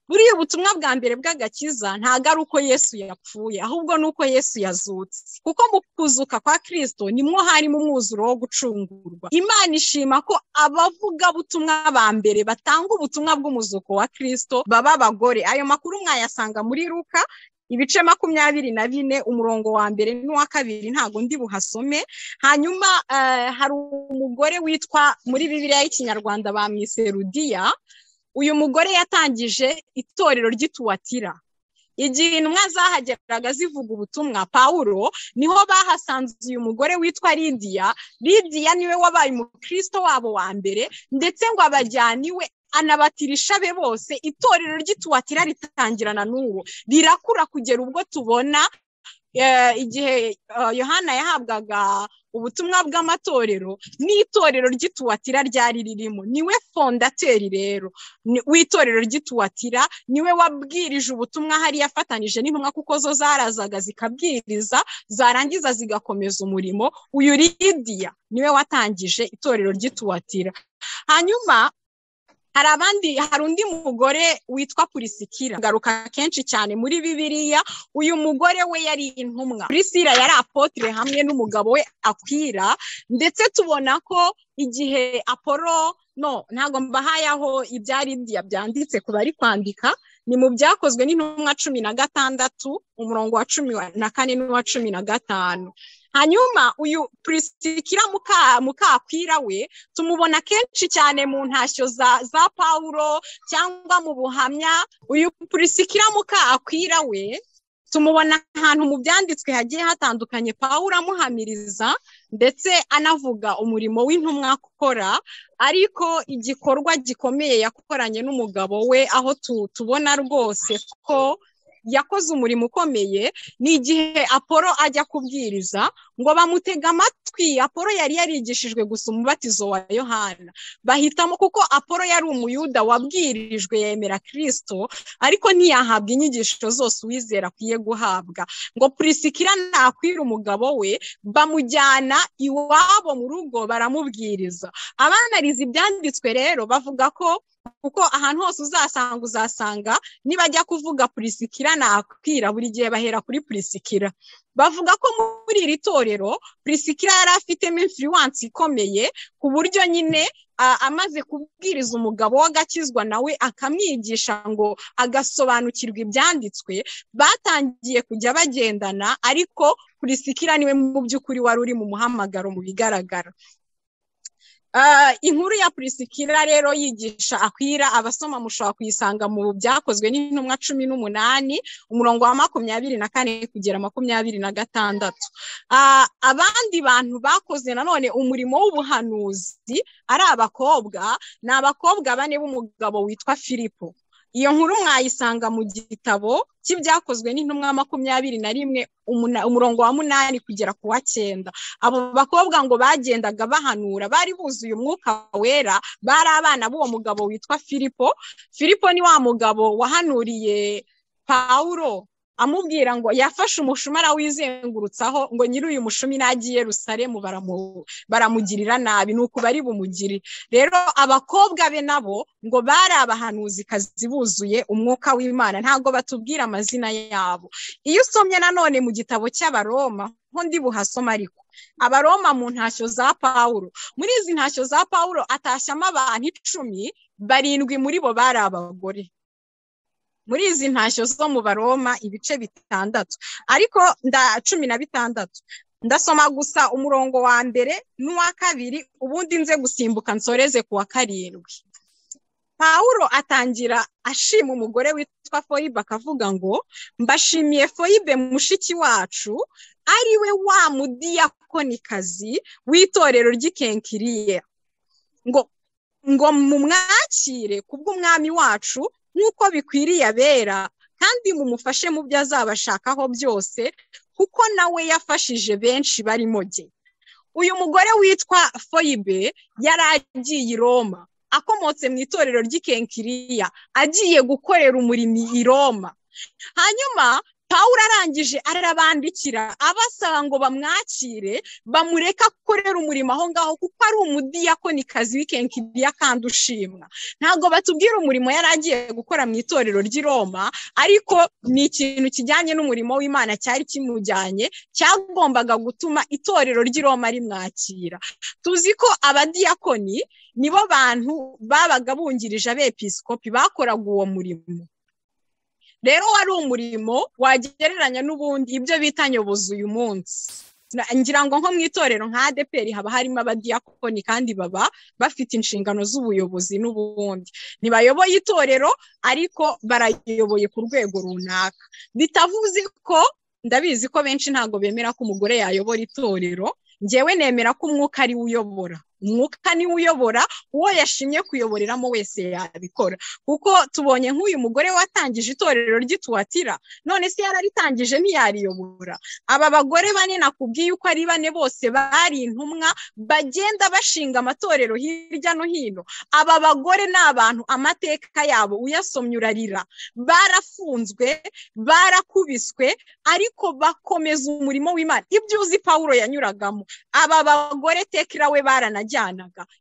buriya ubutumwa bwa mbere bw'agakiza ntabwo ari uko yesu yapfuye ahubwo ni uko yesu yazutse kuko mu kuzuka kwa kirisito nimwo harimo umwuzuro wo gucungurwa imana ishima ko abavugabutumwa ba mbere batanga ubutumwa bw'umuzuko wa kirisito baba abagore ayo makuru mwayasanga muri ruka ibice makumyabiri na bine umurongo wa mbere n'uwa kabiri ntabwo ndi buhasome hanyuma hari umugore witwa muri bibiriya y'ikinyarwanda ba miserudiya uyu mugore yatangije itorero ry'ituwatira igihe intumwa zahageraga zivuga ubutumwa pawuro niho bahasanze uyu mugore witwa lidiya lidiya niwe wabaye umukristo wabo wa mbere ndetse ngo abajyane iwe anabatirisha be bose itorero ry'ituwatira ritangirana n'uwo rirakura kugera ubwo tubona igihe yohana yahabwaga ubutumwa bw'amatorero n'itorero ry'ituwatira ryari ririmo niwe fondateri rero w'itorero ry'ituwatira niwe wabwirije ubutumwa hariya afatanije n'intumwa kuko zo zarazaga zikabwiriza zarangiza zigakomeza umurimo uyu lidiya niwe watangije itorero ry'ituwatira hanyuma hari abandi hari undi mugore witwa purisikira garuka kenshi cyane muri bibiriya uyu mugore we yari intumwa purisira yari apotire hamwe n'umugabo we akwira ndetse tubona ko igihe aporo no ntabwo mbahayaho ibyari byanditse ku bari kwandika ni mu byakozwe n'intumwa cumi na gatandatu umurongo wa cumi na kane n'uwa cumi na gatanu hanyuma uyu purisikira mukakwira we tumubona kenshi cyane mu ntashyo za za pawuro cyangwa mu buhamya uyu purisikira mukakwira we tumubona ahantu mu byanditswe hagiye hatandukanye pawuro amuhamiriza ndetse anavuga umurimo w'intumwa akora ariko igikorwa gikomeye yakoranye n'umugabo we aho tubona rwose ko yakoze umurimo ukomeye ni igihe aporo ajya kubwiriza ngo bamutega amatwi apolo yari yarigishijwe gusa umubatizo wa yohana bahitamo kuko apolo yari umuyuda wabwirijwe yemera kirisito ariko ntiyahabwa inyigisho zose uwizera akwiye guhabwa ngo purisikira nakwira umugabo we bamujyana iwabo mu rugo baramubwiriza abanariza ibyanditswe rero bavuga ko kuko ahantu hose uzasanga uzasanga nibajya kuvuga purisikira nakwira buri gihe bahera kuri purisikira bavuga ko muri iri torero purisikira yari afitemo influence ikomeye ku buryo nyine amaze kubwiriza umugabo w'agakizwa nawe akamwigisha ngo agasobanukirwa ibyanditswe batangiye kujya bagendana ariko purisikira niwe mu by'ukuri wari uri mu muhamagaro mu bigaragara inkuru ya purisikira rero yigisha akwira abasoma mushobora kuyisanga mu byakozwe n'intumwa cumi n'umunani umurongo wa makumyabiri na kane kugera makumyabiri na gatandatu abandi bantu bakoze nanone umurimo w'ubuhanuzi ari abakobwa ni abakobwa bane b'umugabo witwa filipo iyo nkuru mwayisanga mu gitabo cy'ibyakozwe n'intumwa makumyabiri na rimwe umurongo wa munani kugera ku wa cyenda abo bakobwa ngo bagendaga bahanura bari buzuye umwuka wera bari abana b'uwo mugabo witwa filipo filipo ni wa mugabo wahanuriye pawuro amubwira ngo yafashe umushumara wizengurutsaho ngo nyiri uyu mushumi nagiye rusaremu baramugirira nabi ni uku bari bumugire rero abakobwa be nabo ngo bari abahanuzikazi buzuye umwuka w'imana ntabwo batubwira amazina yabo iyo usomye nanone mu gitabo cy'abaroma nko ndi buhasoma ariko abaroma mu ntashyo za pawuro muri izi ntashyo za pawuro atashyamo abantu icumi barindwi muri bo bari abagore muri izi ntashyo zo mu baroma ibice bitandatu ariko nda cumi na bitandatu ndasoma gusa umurongo wa mbere n'uwa kabiri ubundi nze gusimbuka nsoreze ku wa karindwi pawuro atangira ashima umugore witwa foyibe akavuga ngo mbashimiye foyibe mushiki wacu ariwe wa mudiyakonikazi w'itorero ry'ikenkiriya ngo ngo mumwakire kubw'umwami wacu nk'uko bikwiriye abera kandi mumufashe mu byo azabashakaho byose kuko nawe yafashije benshi barimo ge uyu mugore witwa foyibe yari agiye i roma akomotse mu itorero ry'ikenkiriya agiye gukorera umurimo i roma hanyuma pawuro arangije arabandikira abasaba ngo bamwakire bamureke akorere umurimo aho ngaho kuko ari umudiyakonikazi w'ikenkiriya kandi ushimwa ntabwo batubwira umurimo yari agiye gukora mu itorero ry'i roma ariko ni ikintu kijyanye n'umurimo w'imana cyari kimujyanye cyagombaga gutuma itorero ry'i roma rimwakira tuzi ko abadiyakoni nibo bantu babaga bungirije abepisikopi bakoraga uwo murimo rero wari umurimo wagereranya n'ubundi ibyo bita nyobozi uyu munsi ngira ngo nko mu itorero nka adeperi haba harimo abadiyakoni kandi baba bafite inshingano z'ubuyobozi n'ubundi ntibayoboye itorero ariko barayoboye ku rwego runaka bitavuze ko ndabizi ko benshi ntabwo bemera ko umugore yayobora itorero ngewe nemera ko umwuka ari uyobora umwuka niwe uyobora uwo yashimye kuyoboreramo wese yabikora kuko tubonye nk'uyu mugore watangije itorero ry'ituwatira none se yararritangije ntiyariyobora aba bagore bane nakubwiye uko ari bane bose bari intumwa bagenda bashinga amatorero hirya no hino aba bagore ni abantu amateka yabo uyasomye urarira barafunzwe barakubiswe ariko bakomeza umurimo w'imana ibyo uzi pawuro yanyuragamo aba bagore tekira we baranajya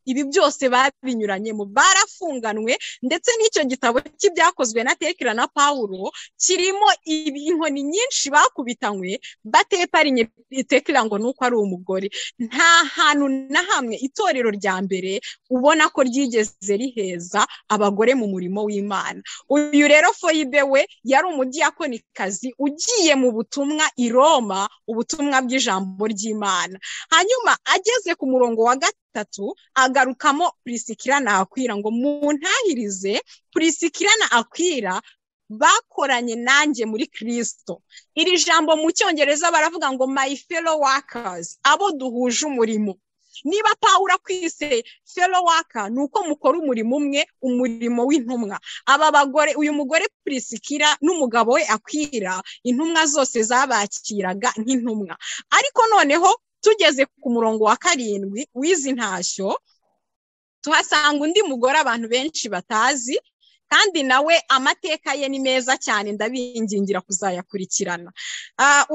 ibi byose babinyuranyemo barafunganwe ndetse n'icyo gitabo cy'ibyakozwe na tekira na pawuro kirimo inkoni nyinshi bakubitanywe bateparinye tekira ngo nuko ari umugore nta hantu na hamwe itorero rya mbere ubona ko ryigeze riheza abagore mu murimo w'imana uyu rero foyibe we yari umudiyakonikazi ugiye mu butumwa i roma ubutumwa bw'ijambo ry'imana hanyuma ageze ku murongo wa gatatu gatatu agarukamo purisikira na akwira ngo muntahirize purisikira na akwira bakoranye nanjye muri kirisito iri jambo mu cyongereza baravuga ngo my fellow workers abo duhuje umurimo niba pawura kwise fero waka ni uko mukora umurimo umwe umurimo w'intumwa aba bagore uyu mugore purisikira n'umugabo we akwira intumwa zose zabakiraga nk'intumwa ariko noneho tugeze ku murongo wa karindwi w'izi ntashyo tuhasanga undi mugore abantu benshi batazi kandi nawe amateka ye ni meza cyane ndabingingira kuzayakurikirana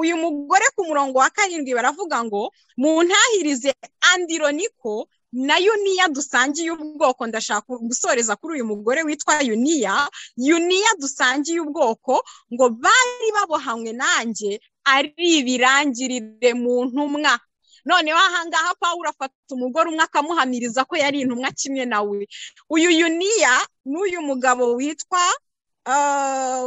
uyu mugore ku murongo wa karindwi baravuga ngo mu ntahirize andironiko na yuniya dusangiye ubwoko ndashaka gusoreza kuri uyu mugore witwa yuniya yuniya dusangiye ubwoko ngo bari babohanywe nanjye ari ibirangirire mu ntumwa noneho ahangaha paul afata umugore umwe akamuhamiriza ko yari intumwa kimwe nawe uyu yuniya n'uyu mugabo witwa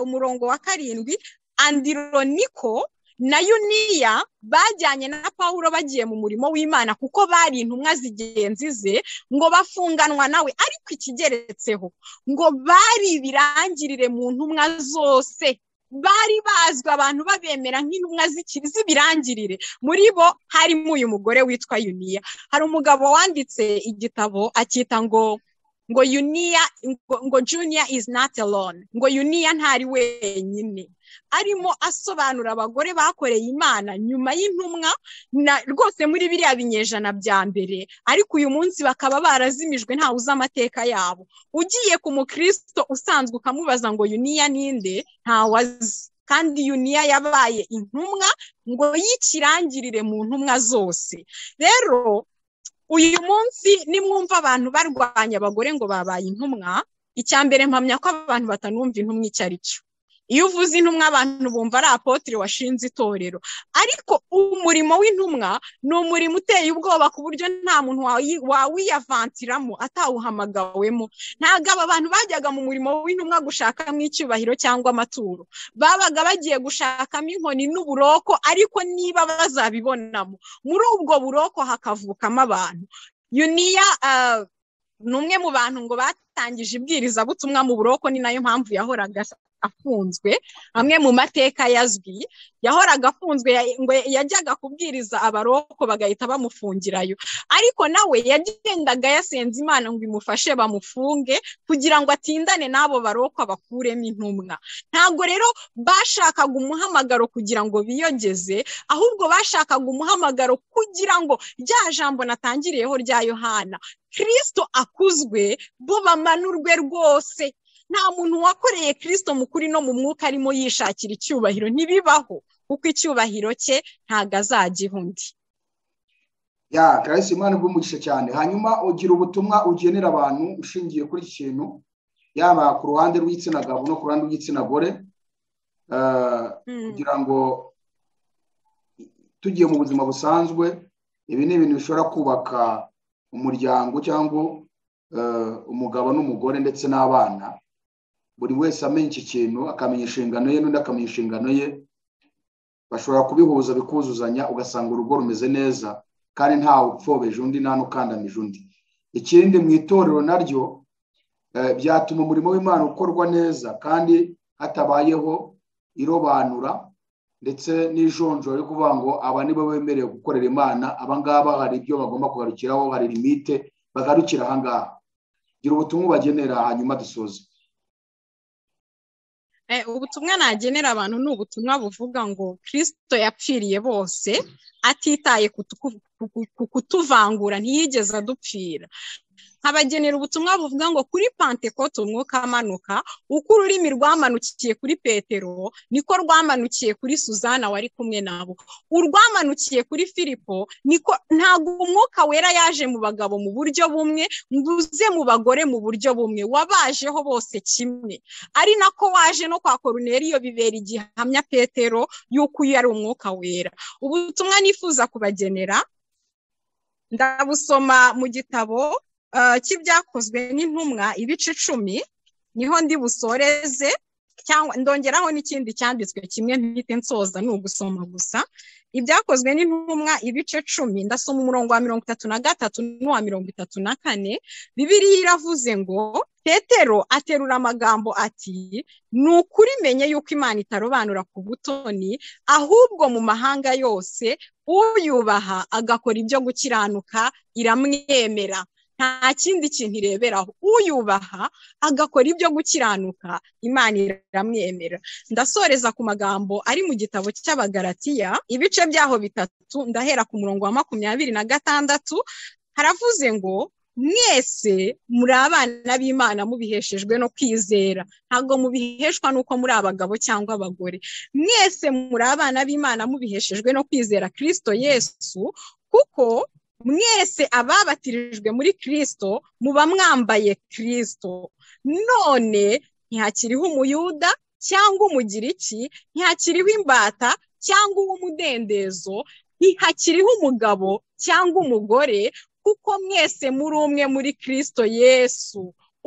umurongo wa karindwi andironiko na yuniya bajyanye na paul bagiye mu murimo w'imana kuko bari intumwa zigenzi ze ngo bafunganwa nawe ariko ikigeretseho ngo bari ibirangirire mu ntumwa zose bari bazwi abantu babemera nk'intumwa z'ibirangirire muri bo harimo uyu mugore witwa yuniya hari umugabo wanditse igitabo akita ngo ngo yuniya ngo juniya izi nati alone ngo yuniya ntari wenyine arimo asobanura abagore bakoreye imana nyuma y'intumwa rwose muri biriya binyejana bya mbere ariko uyu munsi bakaba barazimijwe ntawe uzi amateka yabo ugiye ku mukirisito usanzwe ukamubaza ngo yuniya ninde ntawe azi kandi yuniya yabaye intumwa ngo yikirangirire mu ntumwa zose rero uyu munsi nimwumva abantu barwanya abagore ngo babaye intumwa icya mbere mpamya ko abantu batanumva intumwa icyo ari cyo iyo uvuze intumwa abantu bumva ari apotire washinze itorero ariko umurimo w'intumwa ni umurimo uteye ubwoba ku buryo nta muntu wawiyavantiramo atawuhamagawemo ntabwo aba bantu bajyaga mu murimo w'intumwa gushakamo icyubahiro cyangwa amaturo babaga bagiye gushakamo inkoni n'uburoko ariko niba bazabibonamo muri ubwo buroko hakavukamo abantu yuniya ni umwe mu bantu ngo batangije ibwirizabutumwa mu buroko ni nayo mpamvu yahoraga afunzwe amwe mu mateka yazwi yahoraga afunzwe ngo yajyaga kubwiriza abaroko bagahita bamufungirayo ariko nawe yagendaga yasenze imana ngo imufashe bamufunge kugira ngo atindane n'abo baroko abakuremo intumwa ntabwo rero bashakaga umuhamagaro kugira ngo biyogeze ahubwo bashakaga umuhamagaro kugira ngo rya jambo natangiriyeho rya yohana kirisito akuzwe bo bamanurwe rwose nta muntu wakoreye kirisito mukuri no mu mwuka arimo yishakira icyubahiro ntibibaho kuko icyubahiro cye ntabwo azagiha undi ya karayisi imana bw'umugisha cyane hanyuma ugira ubutumwa ugenera abantu ushingiye kuri iki kintu yaba ku ruhande rw'igitsina gabo no ku ruhande rw'igitsina gore kugira ngo tugiye mu buzima busanzwe ibi ni ibintu bishobora kubaka umuryango cyangwa umugabo n'umugore ndetse n'abana buri wese amenya iki kintu akamenya inshingano ye n'undi akamenya inshingano ye bashobora kubihuza bikuzuzanya ugasanga urugo rumeze neza kandi ntawe upfobeje undi nta n'ukandamije undi ikindi mu itorero naryo byatuma umurimo w'imana ukorwa neza kandi hatabayeho irobanura ndetse n'ijonjoro yo kuvuga ngo aba nibo bemerewe gukorera imana abangaba hari ibyo bagomba kugarukiraho hari limite bagarukira ahangaha gira ubutumwa ubagenera hanyuma dusoze ubutumwa nagenera abantu ni ubutumwa buvuga ngo kirisito yapfiriye bose atitaye ku kutuvangura ntiyigeze adupfira nkabagenera ubutumwa buvuga ngo kuri pantekote umwuka amanuka uko ururimi rwamanukiye kuri petero niko rwamanukiye kuri suzana wari kumwe nabo urwamanukiye kuri filipo niko ntabwo umwuka wera yaje mu bagabo mu buryo bumwe uze mu bagore mu buryo bumwe wabajeho bose kimwe ari nako waje no kwa koruneriyo bibera igihamya petero y'uko uyu ari umwuka wera ubutumwa nifuza kubagenera ndabusoma mu gitabo cy'ibyakozwe n'intumwa ibice icumi niho ndi busoreze cyangwa ndongeraho n'ikindi cyanditswe kimwe ntihite nsoza ni ugusoma gusa ibyakozwe n'intumwa ibice cumi ndasoma umurongo wa mirongo itatu na gatatu n'uwa mirongo itatu na kane bibiriya iravuze ngo petero aterura amagambo ati ni ukuri menye yuko imana itarobanura ku butoni ahubwo mu mahanga yose uyubaha agakora ibyo gukiranuka iramwemera nta kindi kintu ireberaho uyubaha agakora ibyo gukiranuka imana iramwemera ndasoreza ku magambo ari mu gitabo cy'abagaratiya ibice byaho bitatu ndahera ku murongo wa makumyabiri na gatandatu haravuze ngo mwese muri abana b'imana mubiheshejwe no kwizera ntabwo mubiheshwa n'uko muri abagabo cyangwa abagore mwese muri abana b'imana mubiheshejwe no kwizera kirisito yesu kuko mwese ababatirijwe muri kirisito muba mwambaye kirisito none ntihakiriho umuyuda cyangwa umugiriki ntihakiriho imbata cyangwa uw'umudendezo ntihakiriho umugabo cyangwa umugore kuko mwese muri umwe muri kirisito yesu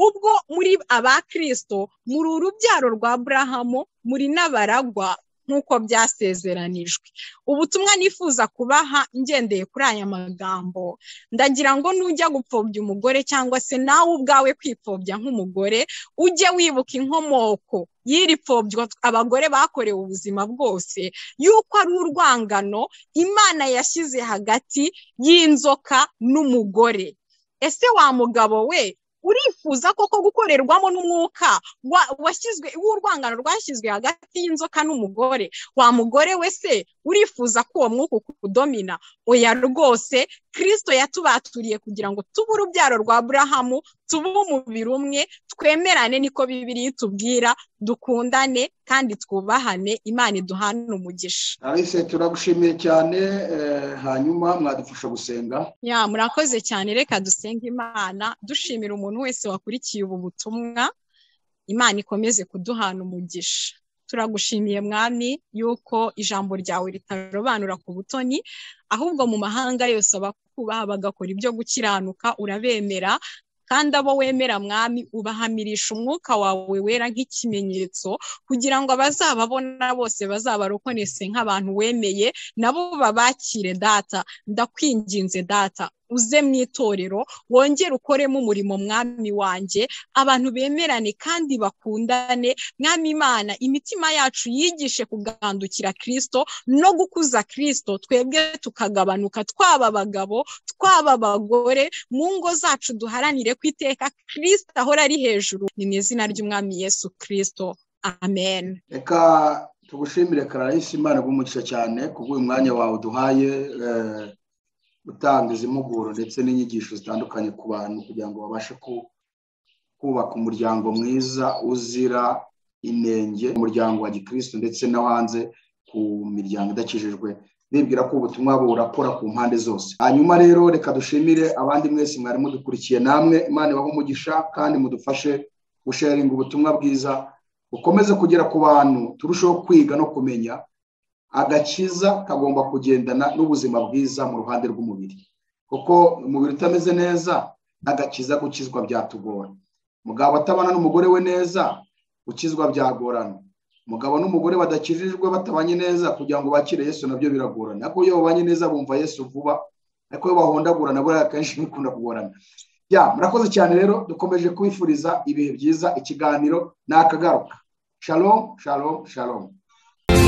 ubwo muri aba kirisito muri urubyaro rwa burahamu muri n'abaragwa nk'uko byasezeranijwe ubutumwa nifuza kubaha ngendeye kuri aya magambo ndagira ngo nujya gupfobya umugore cyangwa se nawe ubwawe kwipfobya nk'umugore ujye wibuka inkomoko y'iri pfobyo abagore bakorewe ubuzima bwose yuko ari urwangano imana yashyize hagati y'inzoka n'umugore ese wa mugabo we urifuza koko gukorerwamo n'umwuka washyizwe w'urwangano rwashyizwe hagati y'inzoka n'umugore wa mugore we se urifuza ko uwo mwuka ukudomina oya rwose kirisito yatubaturiye kugira ngo tube urubyaro rwa burahamu tube umubiri umwe twemerane niko bibiri itubwira dukundane kandi twubahane imana iduhane umugisha alice turagushimiye cyane hanyuma mwadufasha gusenga ya murakoze cyane reka dusenga imana dushimira umuntu wese wakurikiye ubu butumwa imana ikomeze kuduhana umugisha turagushimiye mwami yuko ijambo ryawe ritarobanura ku butoni ahubwo mu mahanga yose abakubaha bagakora ibyo gukiranuka urabemera kandi abo wemera mwami ubahamirisha umwuka wawe wera nk'ikimenyetso kugira ngo abazababona bose bazabarokonese nk'abantu wemeye nabo babakire data ndakwinginze data uze mu itorero wongere ukoremo umurimo mwami wanjye abantu bemerane kandi bakundane mwami imana imitima yacu yigishe kugandukira kirisito no gukuza kirisito twebwe tukagabanuka twaba abagabo twaba abagore mu ngo zacu duharanire ko iteka kirisito ahora ari hejuru ni mu izina ry'umwami yesu kirisito amen reka tugushimire karayisi imana igumuca cyane kubw'uyu mwanya wawe duhaye gutanga izi mpuguro ndetse n'inyigisho zitandukanye ku bantu kugira ngo babashe kubaka umuryango mwiza uzira inenge umuryango wa gikirisitu ndetse no hanze ku miryango idakijijwe bibwira ko ubutumwa burakora ku mpande zose hanyuma rero reka dushimire abandi mwese mwari mudukurikiye namwe imana ibahe umugisha kandi mudufashe gusharinga ubutumwa bwiza bukomeze kugera ku bantu turusheho kwiga no kumenya agakiza kagomba kugendana n'ubuzima bwiza mu ruhande rw'umubiri kuko umubiri utameze neza agakiza gukizwa byatugora mugabo atabana n'umugore we neza gukizwa byagorana umugabo n'umugore badakijijwe batabanye neza kugira ngo bakire yesu nabyo biragorana ariko iyo babanye neza bumva yesu vuba ariko iyo bahondagurana buriya akenshi bikunda kugorana ya murakoze cyane rero dukomeje kwifuriza ibihe byiza ikiganiro ni akagaruka shalom shalom shalom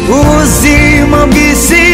ubuzima bw'isi